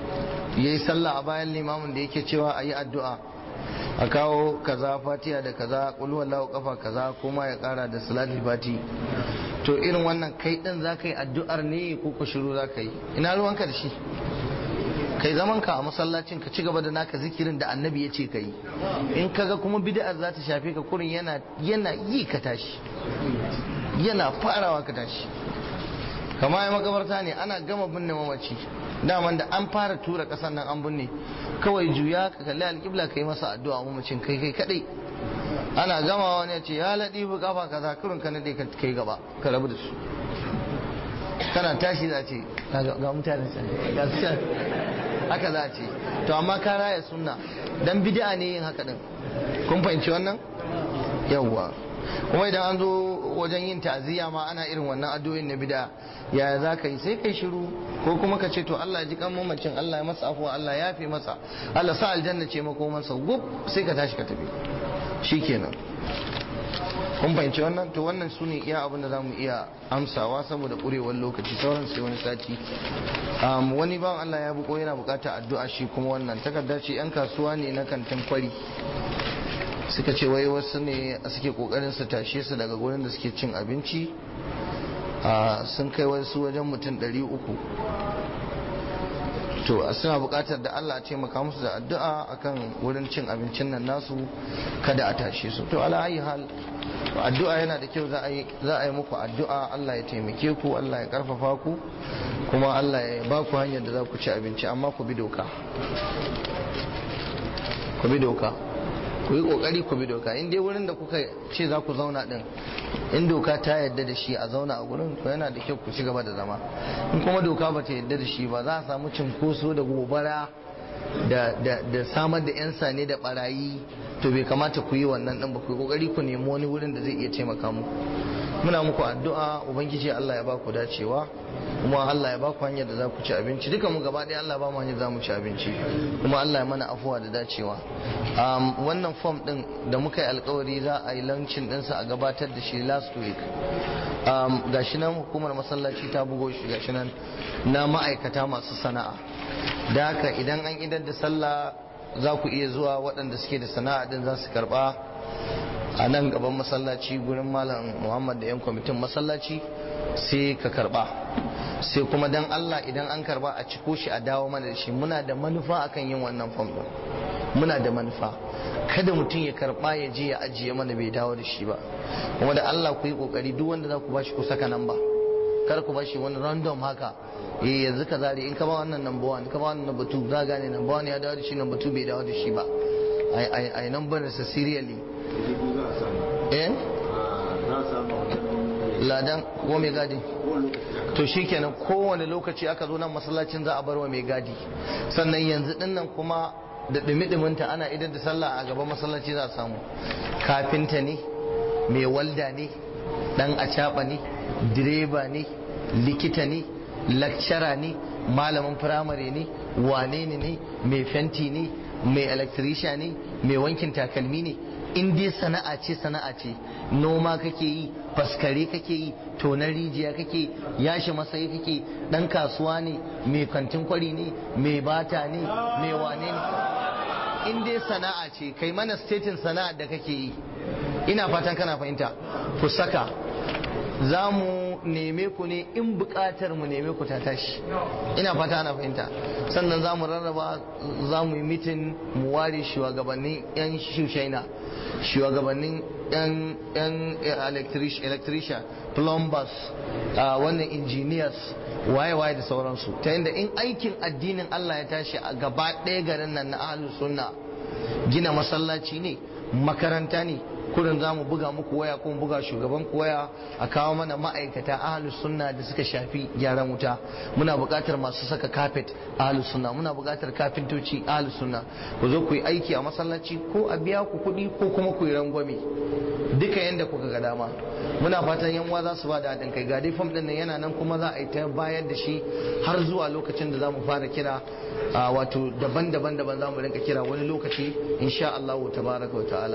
ya yi sallah a bayan limamin da yake cewa a yi addu'a a kawo kaza fatiya da kaza kulwallahu kafa kaza kuma ya kara da salatul fati to irin wannan kai din za ka yi addu'ar ne ko ku shiru za ka yi ina ruwanka da shi kai zaman ka a masallacin ka ci gaba da naka zikirin da annabi ya ce ka yi in kaga kuma bid'ar za ta shafe ka kurin yana yana yi ka tashi yana farawa ka tashi kama ya makabarta ne ana gama binne mamaci daman da an fara tura kasan nan an binne kawai juya ka kalli alƙibla ka yi masa addu'a mamacin kai kai kadai ana gama wani ya ce ya laɗi bu kafa kaza kurin ka nade ka kai gaba ka rabu da su kana tashi za ce ga mutane ga su can haka za a ce to amma ka raya sunna dan bid'a ne yin haka din kun fahimci wannan yawwa kuma idan an zo wajen yin ta'aziyya ma ana irin wannan addu'o'in na bid'a yaya za ka yi sai kai shiru ko kuma ka ce to Allah ya ji kan mamacin Allah ya masa afuwa Allah ya fi masa Allah sa aljanna ce mako masa gub sai ka tashi ka tafi shikenan kun fahimci wannan to wannan su ne iya abin da za mu iya amsawa saboda ƙurewar lokaci sauran sai wani sati wani bawan Allah ya buko yana bukata addu'a shi kuma wannan takarda ce yan kasuwa ne na kantin kwari suka ce wai wasu ne suke kokarin su tashe su daga gurin da suke cin abinci sun kai wasu wajen mutum ɗari uku to suna buƙatar da Allah ce maka musu da addu'a akan wurin cin abincin nan nasu kada a tashe su to ala ayi hal addu'a yana da kyau za a yi muku addu'a Allah ya taimake ku Allah ya karfafa ku kuma Allah ya ba ku hanyar da za ku ci abinci amma ku bi doka ku bi doka ku yi kokari ku bi doka in dai wurin da kuka ce za ku zauna din in doka ta yadda da shi a zauna a gurin to yana da kyau ku ci gaba da zama in kuma doka ba ta yadda da shi ba za a samu cinkoso da gobara da samar da yan sane da barayi to bai kamata ku yi wannan din ba ku yi kokari ku nemi wani wurin da zai iya taimaka muku muna muku addu'a ubangiji Allah ya ba ku dacewa kuma Allah ya ba ku hanyar da za ku ci abinci duka mu gaba ɗaya Allah ba mu hanyar za mu ci abinci kuma Allah ya mana afuwa da dacewa wannan form din da muka yi alkawari za a yi launching ɗinsa a gabatar da shi last week gashi nan hukumar masallaci ta bugo shi gashi nan na ma'aikata masu sana'a da haka idan an idar da sallah za ku iya zuwa waɗanda suke da sana'a din za su karɓa a nan gaban masallaci gurin malam muhammad da yan kwamitin masallaci sai ka karba sai kuma dan allah idan an karba a ciko shi a dawo mana da shi muna da manufa akan yin wannan fam din muna da manufa kada mutum ya karba ya je ya ajiye mana bai dawo da shi ba kuma da allah ku yi kokari duk wanda za ku bashi ku saka nan ba kar ku bashi wani random haka eh yanzu ka zare in ka ba wannan number one ka ba wannan number two za gane number one ya dawo da shi number two bai dawo da shi ba ai ai number sa serially eh ladan ko mai gadi to shikenan kowane lokaci aka zo nan masallacin za a bar wa mai gadi sannan yanzu dinnan kuma da dumi-duminta ana idan da sallah a gaban masallaci za a samu kafinta ne mai walda ne dan acaba ne direba ne likita ne lakcara ne malamin firamare ne wane ne ne mai fenti ne mai electrician ne mai wankin takalmi ne in dai sana'a ce sana'a ce noma kake yi faskare kake yi tonar rijiya kake yashi masayi kake dan kasuwa ne mai kantin kwari ne mai bata ne mai wane ne in dai sana'a ce kai mana statin sana'a da kake yi ina fatan kana fahimta ku saka za mu neme ku ne in bukatar mu neme ku ta tashi ina fata ana fahimta sannan za mu rarraba za mu yi mitin mu ware shugabannin yan shushaina shugabannin yan electrician plumbers wannan engineers waye-waye da sauransu ta yadda in aikin addinin Allah ya tashi a gaba ɗaya garin nan na ahlus sunna gina masallaci ne makaranta ne kurin za mu buga muku waya ko mu buga shugaban ku waya a kawo mana ma'aikata ahlus sunna da suka shafi gyaran wuta muna buƙatar masu saka kafet ahlus sunna muna buƙatar kafintoci ahlus sunna ku zo ku yi aiki a masallaci ko a biya ku kuɗi ko kuma ku yi rangwame duka yanda kuka ga dama muna fatan yan uwa za su ba da haɗin kai ga dai fam ɗin nan yana nan kuma za a yi ta bayar da shi har zuwa lokacin da za mu fara kira wato daban-daban daban za mu rinka kira wani lokaci insha Allah tabaraka wa ta'ala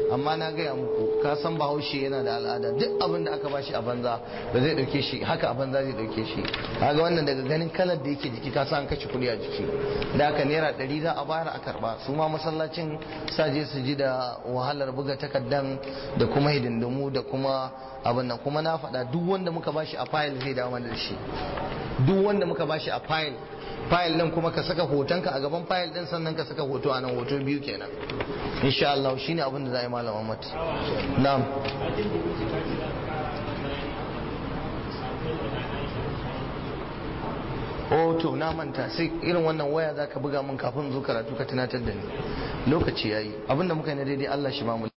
amma na gaya muku ka san bahaushe yana da al'ada duk abin da aka bashi a banza ba zai dauke shi haka a banza zai dauke shi kaga wannan daga ganin kalar da yake jiki ka san kashe kuɗi a jiki da haka naira ɗari za a bayar a karba su ma masallacin sa je su ji da wahalar buga takardan da kuma hidindimu da kuma abin nan kuma na faɗa duk wanda muka bashi a fayil zai dawo mana da shi duk wanda muka bashi a fayil fayil din kuma ka saka hotonka a gaban fayil din sannan ka saka hoto a nan hoto biyu kenan insha Allah shine abin da za a yi malam Ahmad na'am oh to na manta sai irin wannan waya zaka buga min kafin zo karatu ka tunatar da ni lokaci yayi abinda muka yi na daidai Allah shi ba mu